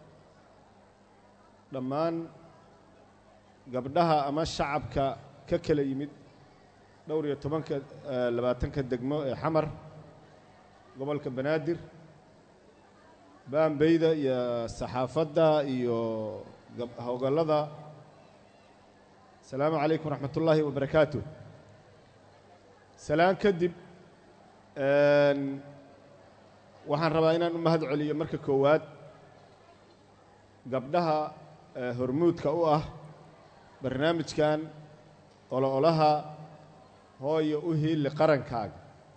dhammaan gabdhaha ama shacabka ka kala yimid dhowr iyo tobanka eh, labaatanka degmo ee xamar gobolka banaadir baambeyda iyo saxaafadda iyo gab- howgallada asalaamu calaykum waraxmat ullaahi wabarakaatu salaan kadib een, waxaan rabaa inaan u mahad celiyo marka koowaad gabdhaha eh, hormuudka u ah barnaamijkan olo-olaha hooyo u hiili qarankaaga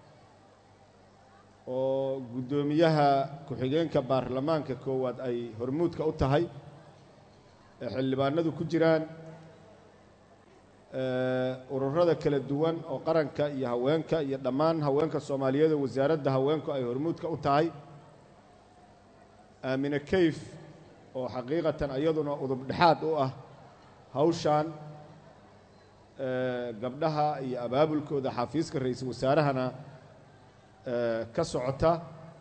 oo guddoomiyaha ku-xigeenka baarlamaanka koowaad ay hormuudka u tahay ee xildhibaanadu ku jiraan ee, ururada kala duwan oo qaranka iyo haweenka iyo dhammaan haweenka soomaaliyeed oo wasaaradda haweenku ay hormuudka u tahay aamine kayf oo xaqiiqatan iyaduna udub dhexaad u ah hawshan ee, gabdhaha iyo abaabulkooda xafiiska ra-iisul wasaarahana ee, ka socota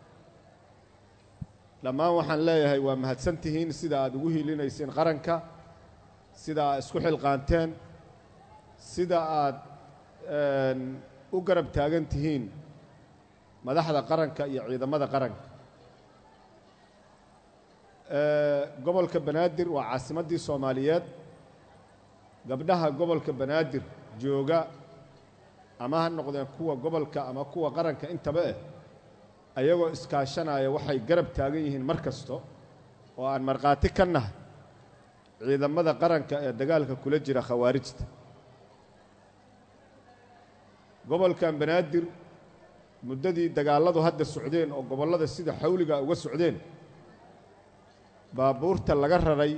dhammaan waxaan leeyahay waa mahadsan tihiin sida aad ugu hiilinayseen qaranka sida aad isku xilqaanteen sida aad een, u garab taagan tihiin madaxda qaranka iyo ciidamada qaranka ee, gobolka banaadir waa caasimaddii soomaaliyeed gabdhaha gobolka banaadir jooga ama ha noqdeen kuwa gobolka ama kuwa qaranka intaba eh ayagoo iskaashanaya waxay garab taagan yihiin mar kasto oo aan markhaati ka nahay ciidamada qaranka ee dagaalka kula jira khawaarijta gobolkan banaadir muddadii dagaalladu hadda socdeen oo gobollada sida xawliga uga socdeen baabuurta laga raray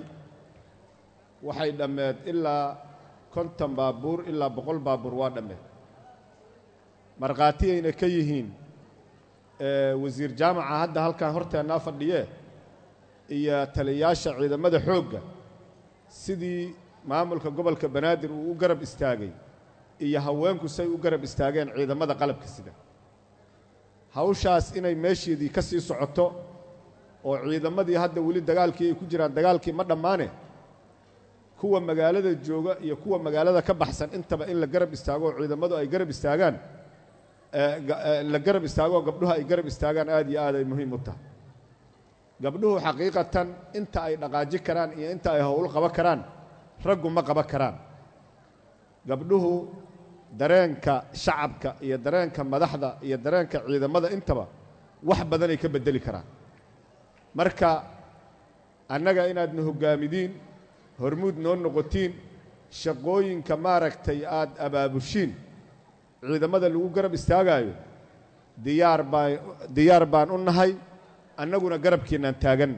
waxay dhammeed ilaa konton baabuur ilaa boqol baabuur waa dhammeed markhaatiyayna ka yihiin ee, wasiir jaamaca hadda halkan horteennaa fadhiyee iyo taliyayaasha ciidamada xoogga sidii maamulka gobolka banaadir uu u garab istaagay iyo haweenku say u garab istaageen ciidamada qalabka sida hawshaas inay meesheedii ka sii socoto oo ciidamadii hadda weli dagaalkii ay ku jiraan dagaalkii ma dhammaane kuwa magaalada jooga iyo kuwa magaalada ka baxsan intaba in la garab istaago oo ciidamadu ay garab istaagaan ee, ga- ee, la garab istaago oo gabdhuhu ay garab istaagaan aad iyo aad ay muhiim u tahay gabdhuhu xaqiiqatan inta ay dhaqaaji karaan iyo inta ay howl qaban karaan raggu ma qaban karaan gabdhuhu dareenka shacabka iyo dareenka madaxda iyo dareenka ciidamada intaba wax badanay ka beddeli karaan marka annaga inaadna hoggaamidiin hormuud noo noqotiin shaqooyinka maaragtay aad abaabushiin ciidamada lagu garab istaagaayo diyaar baa diyaar baan u nahay annaguna garabkiinaan taaganna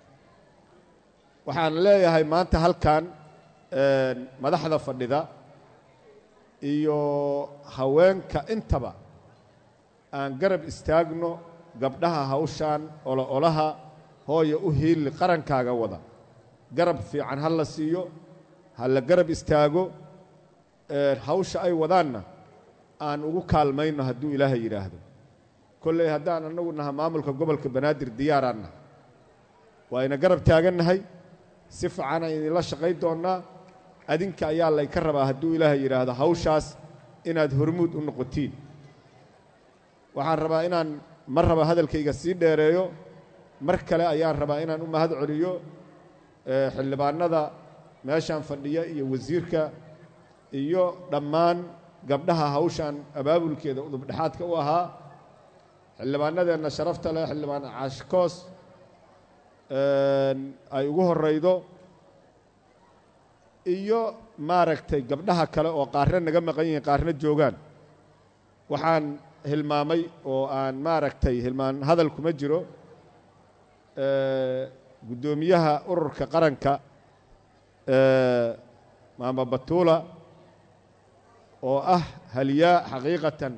waxaan leeyahay maanta halkan een, madaxda fadhida iyo haweenka intaba aan garab istaagno gabdhaha hawshan olo-olaha hooya u hiili qarankaaga wada garab fiican ha la siiyo ha la garab istaago ee, hawsha ay wadaanna aan ugu kaalmayno hadduu ilaahay yidhaahdo kolley haddaan annagu naha maamulka gobolka banaadir diyaaraan nahay waa ina garab taagannahay si fiicanaan idinla shaqayn doonnaa adinka ayaa laynka rabaa hadduu ilaahay yidhaahdo hawshaas inaad hormuud u noqotiin waxaan rabaa inaan mar raba hadalkayga sii dheereeyo mar kale ayaan rabaa inaan u mahad celiyo ee, xildhibaanada meeshaan fadhiya iyo wasiirka iyo dhammaan gabdhaha hawshan abaabulkeeda udubdhexaadka u ahaa xildhibaanadeenna sharafta leh xildhibaan caashikoos een, ay ugu horraydo iyo maaragtay gabdhaha kale oo qaarna naga maqan yihiin qaarna joogaan waxaan hilmaamay oo aan maaragtay hilmaan hadal kuma jiro ee, guddoomiyaha ururka qaranka ee, maama batuula oo ah haliyaa xaqiiqatan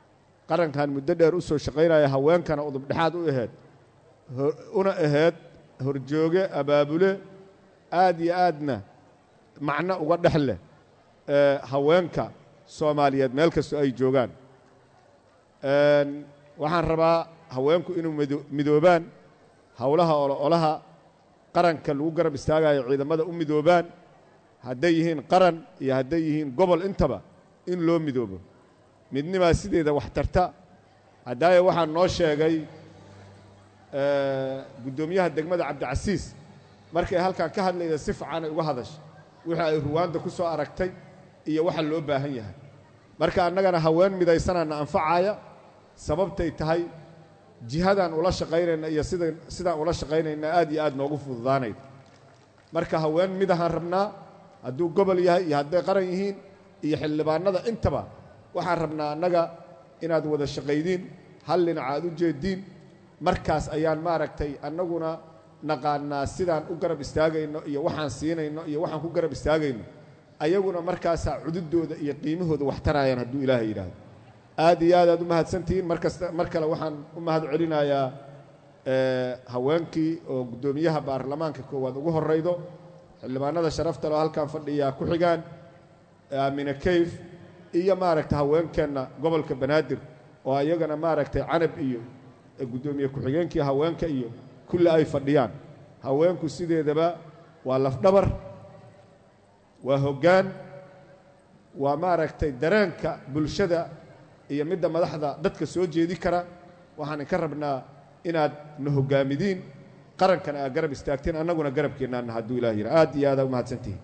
qarankan muddo dheer u soo shaqaynaya haweenkana udubdhexaad u aheed ho- una aheyd horjooge abaabule aad iyo aadna macno uga dhex leh ee haweenka soomaaliyeed meel kastoo ay joogaan Een, waxaan rabaa haweenku inuu mido- midoobaan howlaha ololaha qaranka lagu garab istaagayo ciidamada u midoobaan hadday yihiin qaran iyo hadday yihiin gobol intaba in loo midoobo midnimaa sideeda wax tarta haddaaye waxaa noo sheegay ee, guddoomiyaha degmada cabdicasiis markay halkan ka hadlayda si fiican ay uga hadashay wixii ay ruwaanda ku soo aragtay iyo waxa loo baahan yahay marka annagana haween midaysanaana anfacaya sababtay tahay jihadaan ula shaqaynayna iyo sida sidaan ula shaqaynayna aad iyo aad noogu fududaanayda marka haween midahaan rabnaa hadduu gobol yahay iyo hadday qaran yihiin iyo xildhibaanada intaba waxaan rabnaa annaga inaad wada shaqaydiin hal dhinac aad u jeediin markaas ayaan maaragtay annaguna naqaanaa sidaan u garab istaagayno iyo waxaan siinayno iyo waxaan ku garab istaagayno ayaguna markaasaa cududooda iyo qiimahooda wax tarayaan hadduu ilaahay yidhaahdo aad iyo aad aad u mahadsantihiin mar kasta mar kale waxaan u mahad celinayaa ee, haweenkii oo guddoomiyaha baarlamaanka koowaad ugu horraydo xildhibaanada sharafta loo halkan fadhiyaa ku xigaan aamine kayf iyo maaragtay haweenkeenna gobolka banaadir oo ayagana maaragtay canab iyo ee guddoomiye ku-xigeenkii haweenka iyo kulli ay fadhiyaan haweenku sideedaba waa lafdhabar waa hoggaan waa maaragtay dareenka bulshada iyo midda madaxda dadka soo jeedi kara waxaan inka rabnaa inaad na hoggaamidiin qarankana aad garab istaagteen annaguna garabkeennaana hadduu ilaah yidha aad iyo aada u mahadsantihiin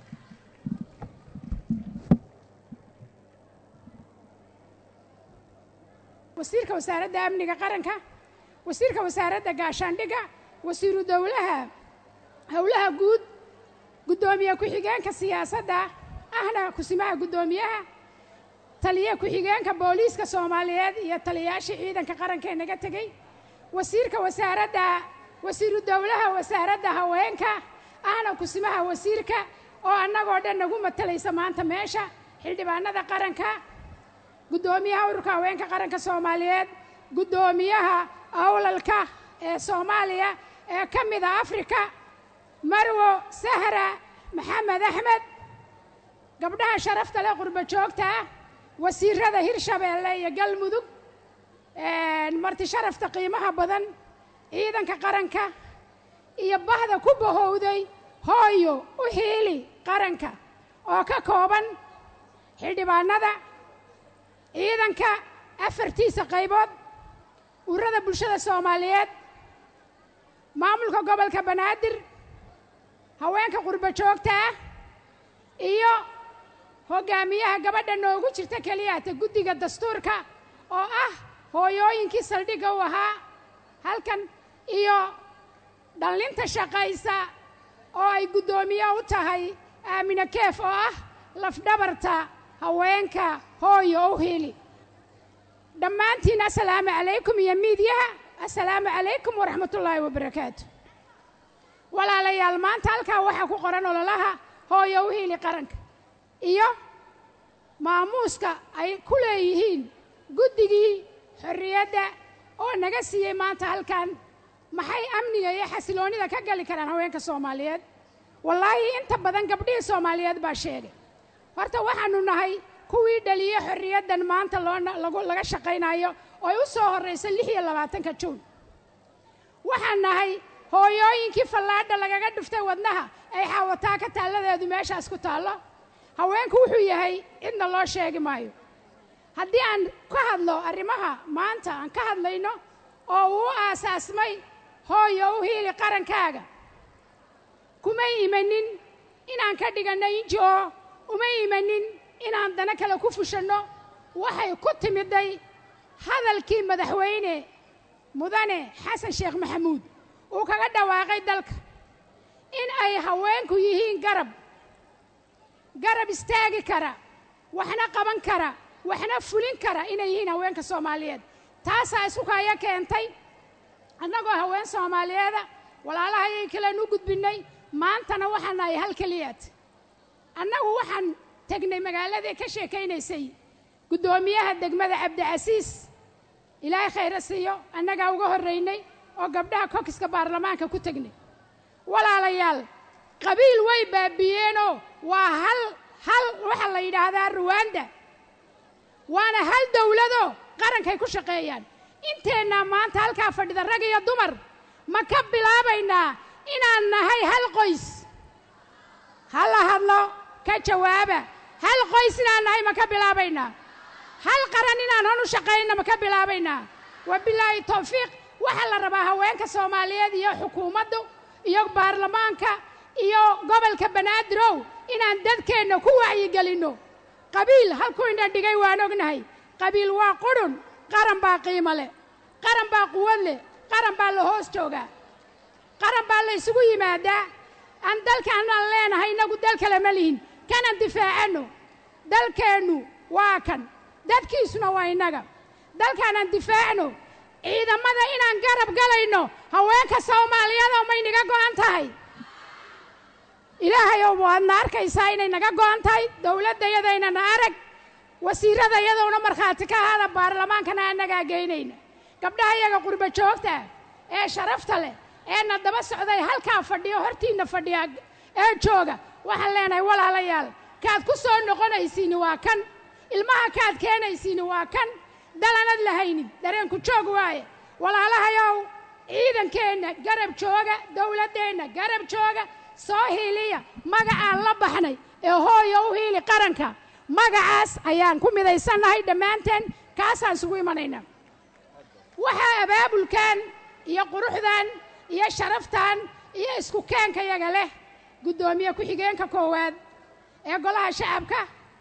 wasiirka wasaaradda amniga qaranka wasiirka wasaaradda gaashaandhigga wasiiru dowlaha howlaha guud guddoomiye ku-xigeenka siyaasadda ahna kusimaha guddoomiyaha taliye ku-xigeenka booliiska soomaaliyeed iyo taliyayaashii ciidanka qaranka ee naga tegey wasiirka wasaaradda wasiiru dowlaha wasaaradda haweenka ahna kusimaha wasiirka oo annagoo dhan nagu matalaysa maanta meesha xildhibaanada qaranka guddoomiyaha ururka haweenka qaranka soomaaliyeed guddoomiyaha awlalka ee soomaaliya ee ka mida afrika marwo sahra maxamed axmed gabdhaha sharafta leh qurbo joogta ah wasiirada hirshabeelle iyo galmudug marti sharafta qiimaha badan ciidanka qaranka iyo bahda ku bahowday hooyo u hiili qaranka oo ka kooban xildhibaanada ciidanka afartiisa qaybood ururada bulshada soomaaliyeed maamulka gobolka banaadir haweenka qurbo joogta ah iyo hoggaamiyaha gabadha noogu jirta keliyata guddiga dastuurka oo ah hooyooyinkii saldhigga u ahaa halkan iyo dhallinta shaqaysa oo ay guddoomiye u tahay aamine keef oo ah lafdhabarta haweenka hooyo u hili dhammaantiin assalaamu calaykum iyo miidyaha assalaamu calaykum waraxmatullaahi wabarakaatu walaalayaal maanta halkaa waxaa ku qoran ololaha hooyo u hili qaranka iyo maamuuska ay ku leeyihiin guddigii xorriyadda oo naga siiyey maanta halkan maxay amniga iyo xasiloonnida ka gali karaan haweenka soomaaliyeed wallaahi inta badan gabdhihii soomaaliyeed baa sheegay horta waxaannu nahay kuwii dhaliye xorriyaddan maanta loo laga shaqaynayo oo ay u soo horrayso lix iyo labaatanka juun waxaan nahay hooyooyinkii fallaadha lagaga dhuftay wadnaha ay xaawataa ka taalladeedu meeshaas ku taallo haweenku wuxuu yahay cidna loo sheegi maayo haddii aan ka hadlo arrimaha maanta aan ka hadlayno oo uu aasaasmay hooyo u hiili qarankaaga kumay imanin inaan ka dhiganno inji-o uma imanin inaan dana kale ku fushanno waxay ku timiday hadalkii madaxweyne mudane xasan sheekh maxamuud uu kaga dhawaaqay dalka in ay haweenku yihiin garab garab istaagi kara waxna qaban kara waxna fulin kara inay yihiin haweenka soomaaliyeed taasaa isukaya keentay annagoo haween soomaaliyeeda walaalahayay kalean u gudbinnay maantana waxaan nahay hal keliyaad annagu waxaan tegnay magaaladii ka sheekaynaysay guddoomiyaha degmada cabdicasiis ilaahay khayra siiyo annagaa uga horraynay oo gabdhaha kokiska baarlamaanka ku tegnay walaalayaal qabiil way baabiyeenoo waa hal hal waxaa la yidhaahdaa ruwaanda waana hal dawladoo qarankay ku shaqeeyaan inteennaa maanta halkaa fadhida rag iyo dumar ma ka bilaabaynaa inaan nahay hal qoys ha la hadlo ka jawaaba hal qoys inaan nahay ma ka bilaabaynaa hal qaran inaan han u shaqaynna ma ka bilaabaynaa wabilaahi tawfiiq waxaa la rabaa haweenka soomaaliyeed iyo xukuumaddu iyo baarlamaanka iyo gobolka banaadir-ow inaan dadkeenna ku wacyigelinno qabiil halkuu ina dhigay waan ognahay qabiil waa qudhun qaran baa qiimo leh qaran baa quwad leh qaran baa la hoos joogaa qaran baa la ysugu yimaadaa aan dalkaanaan leenahay innagu dal kale ma lihin kanan difaacanno dalkeennu waa kan dadkiisuna waa innaga dalkaanaan difaacno ciidamada inaan garab galayno haweenka soomaaliyeedoo may naga go'an tahay ilaahayow waadna arkaysaa inay naga go'an tahay dowladdayadaynana arag wasiirradayadowna markhaati ka ahaada baarlamaankana annagaa geynayna gabdhaha iyaga qurbo joogta ee sharafta leh eena daba socday halkaa fadhiyo hortiinna fadhiya ee jooga waxaan leenahay walaalayaal kaad ku soo noqonaysiini waa kan ilmaha kaad keenaysiini waa kan dalanad lahaynin dareenku joog waaye walaalahayow ciidankeenna garab jooga dowladdeenna garab jooga soo hiiliya magacaan la baxnay ee hooyo u hiili qaranka magacaas ayaan ku midaysannahay dhammaanteen kaasaan isugu imanaynaa waxaa abaabulkan iyo quruxdan iyo sharaftan iyo isku keenka yaga leh guddoomiye ku-xigeenka koowaad ee golaha shacabka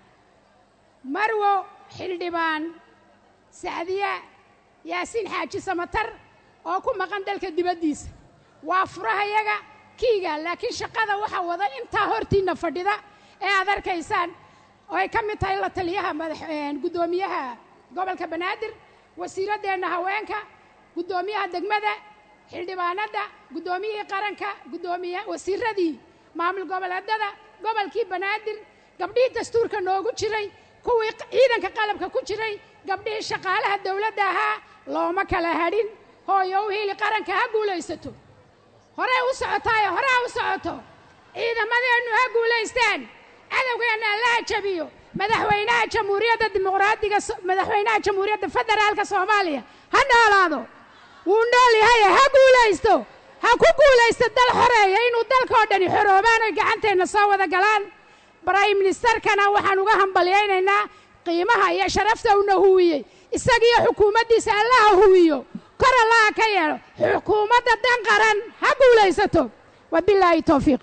marwo xildhibaan sacdiya yaasiin xaaji samatar oo ku maqan dalka dibaddiisa waa furahayaga kiiga laakiin shaqada waxaa wada intaa hortiinna fadhida ee aad arkaysaan oo ay ka mid tahay la taliyaha madax guddoomiyaha gobolka banaadir wasiiraddeenna haweenka guddoomiyaha degmada xildhibaanadda guddoomiyihii qaranka guddoomiya wasiiradii maamul goboleedada gobolkii banaadir gabdhihii dastuurka noogu jiray kuwii ciidanka qalabka ku jiray gabdhihii shaqaalaha dowladda ahaa looma kala hadhin hooyo u hiili qaranka ha guulaysato horey u socotaayo hore ha u socoto ciidamadeennu ha guulaystaan cadowgeenna allaha jabiyo madaxweynaha jamhuuriyadda dimuqraadiga madaxweynaha jamhuuriyadda federaalka soomaaliya ha noolaado wuu nool yahaye ha guulaysto ha ku guulaysto dal xoreeya inuu dalkoo dhani xoroobaan oy gacanteenna soo wada galaan brahim ministerkana waxaan uga hambalyaynaynaa qiimaha iyo sharafta uuna huwiyey isagiiyo xukuumaddiisa allaha huwiyo kor allaha ka yeelo xukuumadda dan qaran ha guulaysato wabilaahi towfiiq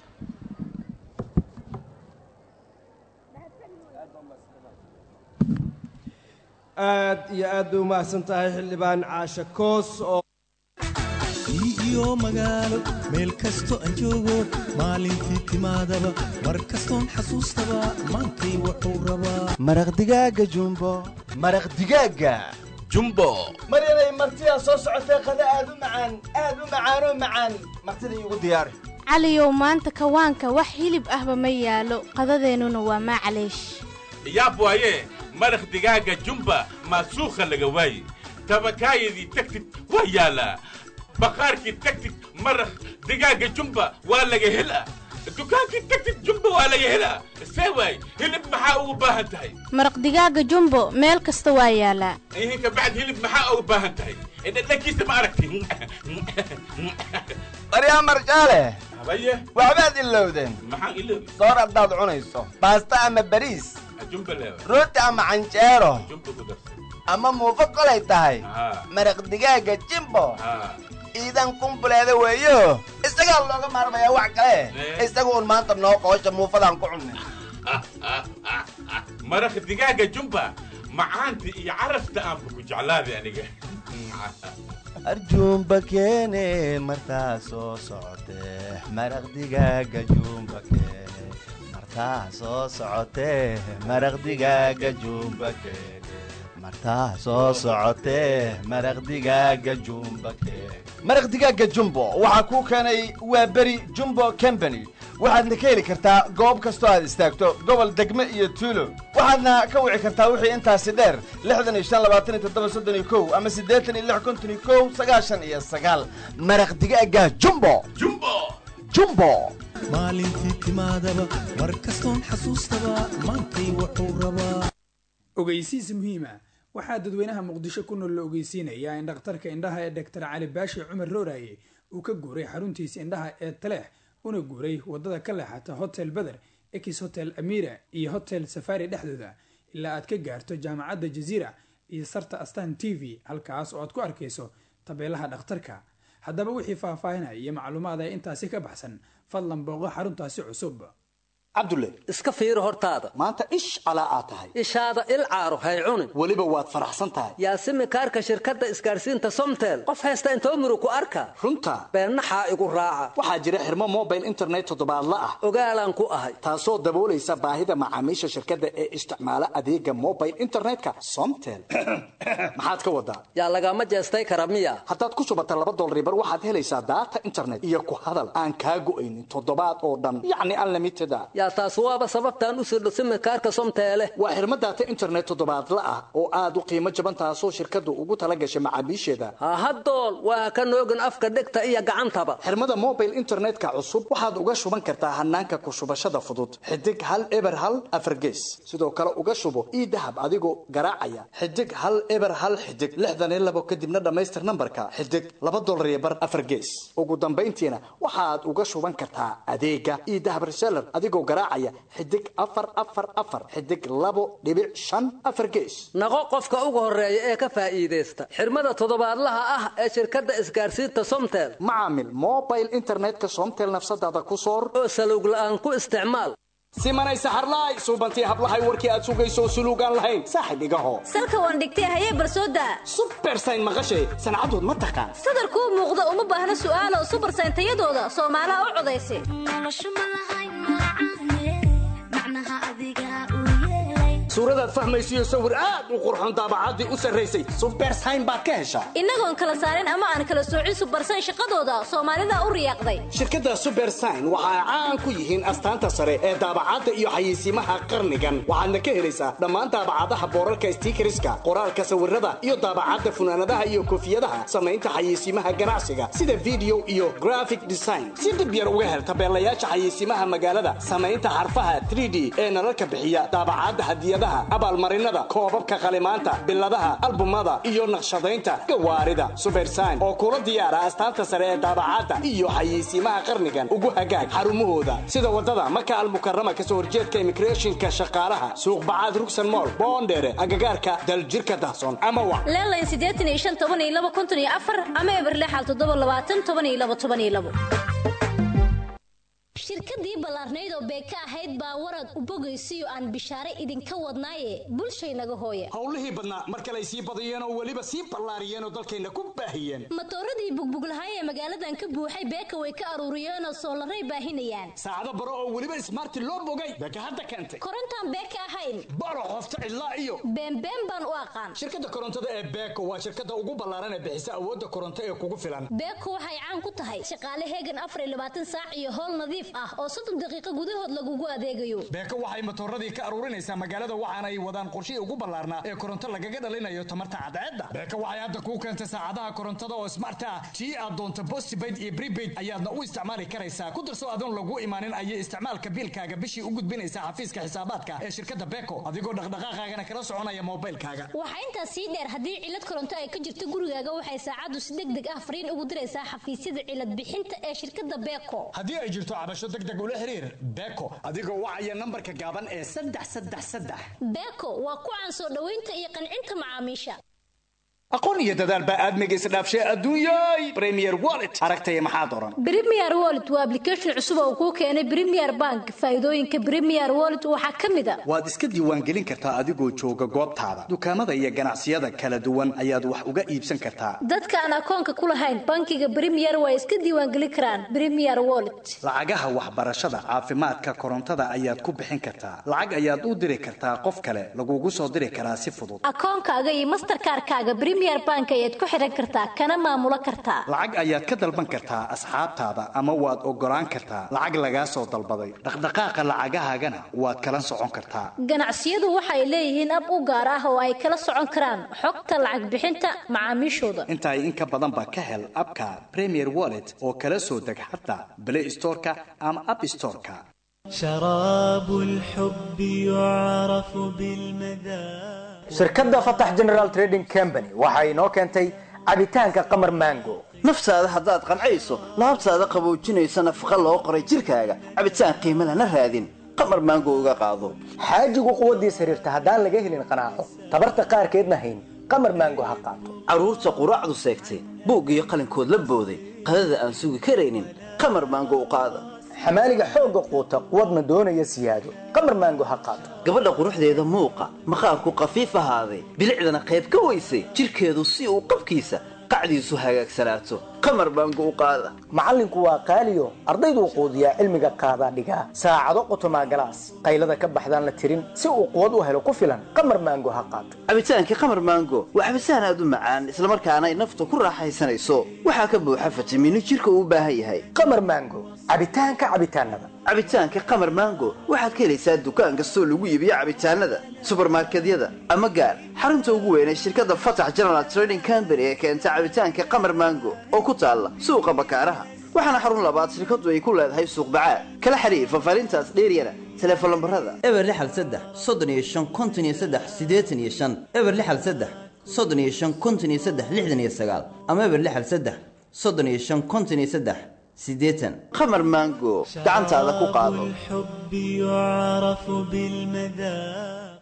aad iyo aad bay u mahadsan tahay xildhibaan caashe koos oo iyo magaalo meel kasto aan joogo maalintii timaadaba mar kastoon xasuustaba maantay wuxuu rabaa maraq digaaga jumbo maraq digaaga jumbo mar inay martidaa soo socotay qada aad u macaan aad u macaanoo macaan martida iigu diyaari caliyow maanta kawaanka wax hilib ahba ma yaalo qadadeennuna waa maclaysh yaab waaye maraq digaaga jumba maasuukha laga waaye tabakaayadii tagtid waa yaalaa baqaarkii tagtid maraq digaaga jumba waa laga helaa dukaankii tagtid jumba waa laga helaa see waay hilib maxaa ugu baahan tahay maraq digaaga jumbo meel kasta waa yaalaa ihinka bacd hilib maxaa ugu baahan tahay dhadhankiisa ma aragti baryaa marjaale habaye waxbaad ilowdeen maxaan iloobi soor haddaad cunayso baasta ama bariis jumba leewa rooti ama canjeero jumba ku darsan ama muufo kolay tahay haa maraq digaaga jimbo haa iidan kumbuleeda weeyo isagaa looga maarmayaa wax kale isaga un maanta noo qoosha muufadaan ku cunnay maraq digaaga jumba macaanta iyo carafta aanba ku jeclaaday aniga arjuumba keene martaa soo socotee maraq digaaga juumba keene martaa soo socotee maraq digaaga juumba keene martaa soo socotee maraq digaaga jumba keene maraq digaaga jumbo waxaa kuu keenay waa beri jumbo company waxaadna ka heli kartaa goob kastoo aad istaagto gobol degme iyo tuulo waxaadna ka wici kartaa wixii intaasi dheer lixdan iyo shan labaatan iyo toddoba soddon iyo kow ama siddeetan iyo lix konton iyo kow sagaashan iyo sagaal maraq digaaga jumbo jumbo jumbo maalintii timaadaba mar kastoon xasuustaba maantay wuxuu rabaa ogeysiis muhiima waxaa dadweynaha muqdisho ku nool la ogeysiinayaa in dhakhtarka indhaha ee doctor cali baashi cumar rooraye uu ka guuray xaruntiisa indhaha ee taleex una guuray wadada ka leexata hotel beder ex hotel amira iyo hotel safari dhexdooda ilaa aad ka gaarto jaamacadda jaziira iyo sarta astan t v halkaas oo aad ku arkayso tabeelaha dhakhtarka haddaba wixii faahfaahinaya iyo macluumaad ee intaasi ka baxsan fadlan booqo xaruntaasi cusub cabdulle iska fiiri hortaada maanta ish calaa aad tahay ishaada il caaro hay cunin weliba waad faraxsan tahay yaasimi kaarka shirkadda isgaarsiinta somtel qof haysta intoo muru ku arka runta beennaxaa igu raaca waxaa jira xirmo mobile internet toddobaadla ah ogaalaan ku ahay taasoo daboolaysa baahida macaamiisha shirkadda ee isticmaala adeega mobile internetka somtel maxaad ka wadaa yaa lagama jeestay kara miya haddaad ku shubata laba dolaribar waxaad helaysaa daata internet iyo ku hadal aan kaa go'aynin toddobaad oo dhan yacni unlimited a yaa taas waaba sababtaan u sirdho simikaarka somteele waa xirmo daata internet toddobaadla ah oo aad u qiimo jaban taasoo shirkaddu ugu tala gashay macaamiisheeda hahadool waa ka noogin afka dhegta iyo gacantaba xirmada mobile internetka cusub waxaad uga shuban kartaa hanaanka ku shubashada fudud xidig hal eber hal afargees sidoo kale uga shubo ii dahab adigoo garaacaya xidig hal eber hal xidig lixdan iyo labo kadibna dhammaystir nambarka xidig laba dolar iyo bar afargees ugu dambayntiina waxaad uga shuban kartaa adeega ii dahab reseller adigoo garaacaya xidig afar afar afar xidig labo dhibic shan afar gees naqo qofka ugu horeeya ee ka faa'iidaysta xirmada toddobaadlaha ah ee shirkadda isgaarsiinta somtel macaamil mobile internetka somtel nafsadaada ku soor oo salowg la'aan ku isticmaal simanay saxarlaay suubantii hablahay warkii aad sugayso suluugaan lahayn saaxib igaho salka waan dhigtay hayee barsooda subersayn maqashay sancadood ma taqaan sadarkuu muuqda uma baahna su'aalo subersayn tayadooda soomaalaha u codaysa suuradaad fahmaysiyo sawir aad u qurxon daabacaddii u sarraysay subersayn baad ka heshaa innagoon kala saarin ama aan kala soocin subersayn shaqadooda soomaalida u riyaaqday shirkadda subersayn waxa ay caan ku yihiin astaanta sare ee daabacadda iyo xayeysiimaha qarnigan waxaadna ka helaysaa dhammaan daabacadaha boorarka stiikariska qoraalka sawirada iyo daabacadda funaanadaha iyo koofiyadaha samaynta xayeysiimaha ganacsiga sida video iyo graphic design si dib yar uga hel tabeelayaasha xayeysiimaha magaalada samaynta xarfaha 3d ee nalalka bixiya daabacadda hadiyadaha abaalmarinada koobabka qalimaanta biladaha albumada iyo naqshadaynta gawaarida subersayn oo kula diyaara astaanta sare ee daabacadda iyo xayeysiimaha qarnigan ugu hagaag xarumahooda sida wadada maka almukarama kasoo horjeedka immigrationka shaqaalaha suuq bacaad rugsan mool boondheere agagaarka daljirka dahsoon ama wa leelayn siddeetan iyo shan toban iyo laba konton iyo afar ama eberlexal toddoba labaatan toban iyo laba toban iyo labo shirkadii ballaarnayd oo beeka ahayd baa warad u bogaysiyo aan bishaare idinka wadnaaye bulshaynaga hooya howlihii badnaa mar kale ay sii badiyeen oo weliba sii ballaariyeen oo dalkayna ku baahiyeen matooradii bugbuglahaay ee magaaladan ka buuxay beeka way ka aruuriyeenoo soolaray baahinayaan saacado baro oo weliba ismaarti loo bogay beeka hadda keentay korontaan beeka ahayn baro qofta cidlaa iyo beenbeen baan u aqaan shirkadda korontada ee beeko waa shirkadda ugu ballaaran ee bixisa awoodda koronto ee kugu filan beeko waxay caan ku tahay shaqaale heegan afar iyo labaatan saac iyo howl nadiif ah oo soddon daqiiqo gudahood lagugu adeegayo beeko waxay matooradii ka aruurinaysaa magaalada waxaana ay wadaan qorshihii ugu ballaarnaa ee koronto lagaga dhalinayo tamarta cadceedda beeko waxay hadda kuu keentay saacadaha korontada oo smart ah tii aad doonto postpaid iyo prepaid ayaadna u isticmaali karaysaa ku darso adoon lagu imaanin ayay isticmaalka biilkaaga bishii u gudbinaysaa xafiiska xisaabaadka ee shirkadda beeko adigoo dhaqdhaqaaqaagana kala soconaya moobilkaaga waxaa intaas sii dheer haddii cilad koronto ay ka jirto gurigaaga waxay saacaddu si deg deg ah fariin ugu diraysaa xafiisyada cilad bixinta ee shirkadda beeko haddii ay jirto cabasho deg deg ula xiriir beeko adigoo wacaya nambarka gaaban ee saddex saddex saddex beeko waa ku caan soo dhoweynta iyo qancinta macaamiisha aqoon iyo dadaal baa aadmiga isdhaafshay adduunyay premier wallet aragtaya maxaad oran Premier Wallet waa application cusub oo kuu keenay Premier Bank. Faa'iidooyinka Premier Wallet waxaa ka mid ah waad iska diiwaangelin kartaa adigoo jooga goobtaada dukaamada iyo ganacsiyada kala duwan ayaad wax uga iibsan kartaa dadka aan akoonka ku lahayn bankiga Premier way iska diiwaangelin karaan Premier Wallet. lacagaha waxbarashada caafimaadka korontada ayaad ku bixin kartaa lacag ayaad u diri kartaa qof kale lagugu soo diri karaa si fudud akoonkaaga iyo mastercard-kaaga Premier premier bank ayaad ku xiran kartaa kana maamulo kartaa lacag ayaad ka dalban kartaa asxaabtaada ama waad ogolaan kartaa lacag lagaa soo dalbaday dhaqdhaqaaqa lacagahaagana waad kala socon kartaa ganacsiyadu waxay leeyihiin ab u gaar ah oo ay kala socon karaan xogta lacag bixinta macaamiishooda intaay in ka badanba ka hel abka premier wallet oo kala soo deg xataa play storeka ama app storeka شراب الحب يعرف بالمذاق shirkadda fatax general trading company waxa inoo keentay cabitaanka qamar mango naftaada haddaad qancayso laabtaada qaboojinaysa nafaqa loo qoray jidhkaaga cabitaan qiimo lana raadin qamar maango uga qaado xaajigu quwaddiis xiriirta haddaan laga helin qanaaco tabarta qaarkeedna hayn qamar mango ha qaato carruurta quraacdu seegtay buug iyo qalinkood la booday qadada aan sugi karaynin qamar maango u qaada xamaaliga xoogga quuta quwadna doonaya siyaado qamar maango ha qaato gabadha quruxdeeda muuqa maqaarku qafiif ahaaday bilicdana qayb ka weysay jidhkeedu si uu qabkiisa qacdiisu hagaagsanaato qamar maango u qaada macallinku waa qaaliyo ardayduu quudiyaa cilmiga qaadaa dhigaa saacado qotomaa galaas qaylada ka baxdaan la tirin si uu quwad u helo ku filan qamar maango ha qaato cabitaankii qamar maango waa cabitaan aad u macaan islamarkaana ay nafta ku raaxaysanayso waxaa ka buuxa fitamiino jidhka uu u baahan yahay qamar maango cabitaanka cabitaanada cabitaanka qamar maango waxaad ka helaysaa dukaan kastoo lagu iibiyo cabitaanada subarmarkedyada ama gaar xarunta ugu weyn ee shirkadda fatax general trading company ee keenta cabitaanka qamar maango oo ku taalla suuqa bakaaraha waxaana xarun labaad shirkaddu ay ku leedahay suuq bacaad kala xiriir fafaarintaas dheeryana teleefon lambarada eber lixal saddex soddon iyo shan konton iyo saddex siddeetan iyo shan eber lixal saddex soddon iyo shan konton iyo saddex lixdan iyo sagaal ama eber lixal saddex soddon iyo shan konton iyo saddex siddeetan qamar maango gacantaada ku qaado الحب يعرف بالمذاق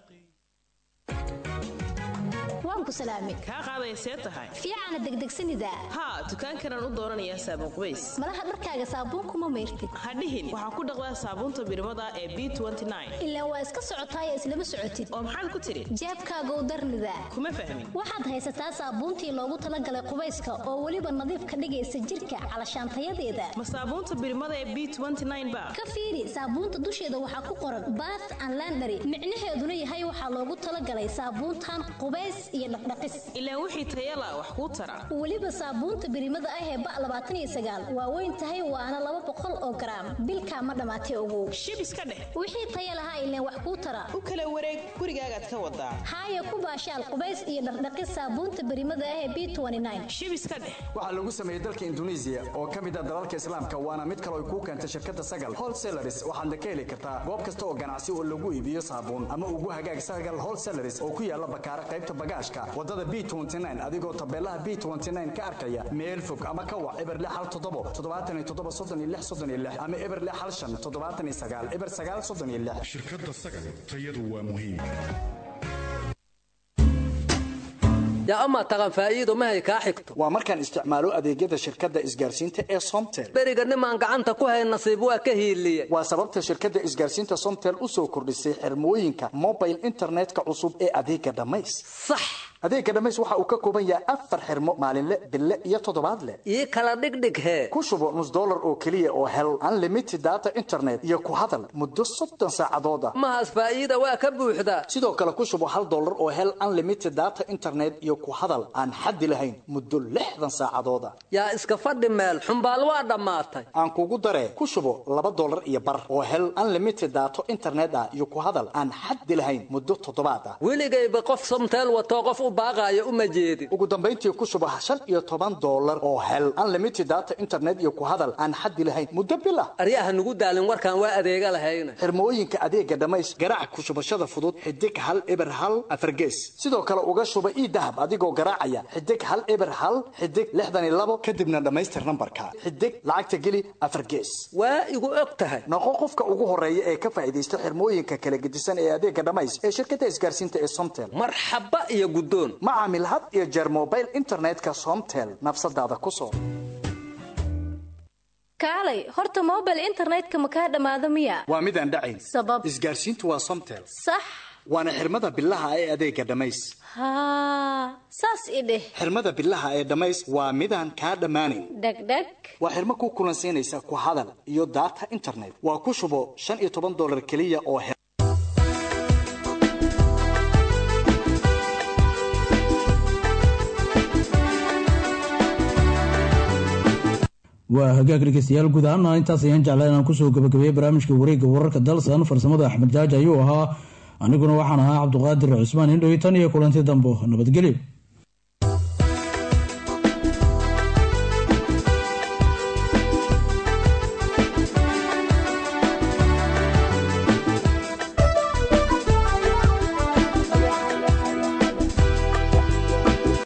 waan ku salaamay kaa qaaday see tahay fiicana degdegsanida haa dukaankanaan u dooranayaa saabuun qubays malaha dharkaaga saabuunkuma mayrtid ha dhihin waxaan ku dhaqdaa saabuunta birmada ee b ilaa waa iska socotaaya islama socotid oo maxaad ku tidhi jeebkaagow darnida kuma fahmin waxaad haysataa saabuuntii loogu talagalay qubayska oo weliba nadiif ka dhigaysa jirka calashaantayadeeda ma saabuunta birmada ee b ba ka fiiri saabuunta dusheeda waxaa ku qoran bath and landary micnaheeduna yahay waxaa loogu talagalay saabuuntan qubays iyo dhaqdhaqis ilaa wixii tayala wax kuu tara weliba saabuunta birimada ah ee ba labaatan iyo sagaal waa weyn tahay waana laba boqol oo garaam bilkaa ma dhammaatay ogow shib iska dheh wixii taya lahaa ileen wax kuu tara u kala wareeg gurigaagaad ka wadaa haaya ku baashaal qubays iyo dhaqdhaqis saabuunta birimada ah ee b shib iska dheh waxaa lagu sameeyey dalka induneisiya oo ka mid ah dalalka islaamka waana mid kale ay kuu keentay shirkadda sagal wholesalaris waxaadna ka heli kartaa goob kasta oo ganacsi oo lagu iibiyo saabuun ama ugu hagaag sagal wholesalaris oo ku yaala bakaara qaybta bagaashka wadada b adigoo tabeelaha b ka arkaya meel fog ama ka wac eber lix hal toddobo toddobaatan iyo toddoba soddon iyo lix soddon iyo lix ama eber lix hal shan toddobaatan iyo sagaal eber sagaal soddon iyo lix shirkadda sagal tayadu waa muhiim yaa amaa taqan faa'iido mahay kaa xigto waa markaan isticmaalo adeegyada shirkadda isgaarsiinta ee somtel beriga nimaan gacanta ku hayn nasiib waa ka hiiliye waa sababta shirkadda isgaarsiinta somtel u soo kordhisay xirmooyinka mobile internetka cusub ee adeega dhammays sax adeega dhammays waxa uu ka kooban yahay afar xirmo maalinle bille iyo toddobaadle ii kala dhigdhig hee ku shubo nus dollar oo keliya oo hel unlimited data internet iyo ku hadal muddo soddon saacadood ah mahaas faa'iida waa ka buuxdaa sidoo kale ku shubo hal dollar oo hel unlimited data internet iyo ku hadal aan xaddi lahayn muddo lixdan saacadood ah yaa iska fadhi meel xumbaal waa dhammaatay aan kugu daree ku shubo laba dollar iyo bar oo hel unlimited data internet ah iyo ku hadal aan xaddi lahayn muddo toddobaad ah weligayba qof somteel watoo qof u baaqaayo uma jeedin ugu dambayntii ku shubo shan iyo toban dollar oo hel unlimited data internet iyo ku hadal aan xaddi lahayn muddo bil ah aryaha nugu daalin warkaan waa adeega lahayna xirmooyinka adeega dhammays garaac ku shubashada fudud xidig hal eber hal afargees sidoo kale uga shuba ii dahab adigoo garaacaya xidig hal eber hal xidig lixdan iyo labo kadibna dhammaystir nambarka xidig lacagta geli afar gees waa igu og tahay noqo qofka ugu horeeya ee ka faa'iidaysta xirmooyinka kala gedisan ee adeega dhammays ee shirkadda isgaarsiinta ee somtel marxaba iyo guddoon ma caamil had iyo jeer mobile internetka somtel nafsadaada ku soo kaalay horta mobile internetka ma kaa dhammaado miya waa mid aan dhacayn sabab isgaarsiintu waa somtel sax waana xirmada bilaha ee adeega dhammays haa saas i dheh xirmada bilaha ee dhammays waa midaan kaa dhammaanayn dhegdheg waa xirmo ku kulansiinaysa ku hadal iyo data internet waa ku shubo shan iyo toban dollar keliya oo hel waa hagaag dhegeystayaal guud ahaana intaas ayaan jeclaa inaan kusoo gabagabeeyey barnaamijka wareegga wararka dalsan farsamada axmed jaaji ayuu ahaa aniguna waxaan ahaa cabduqaadir cusmaan indhoy tan iyo kulanti dambo nabadgelyo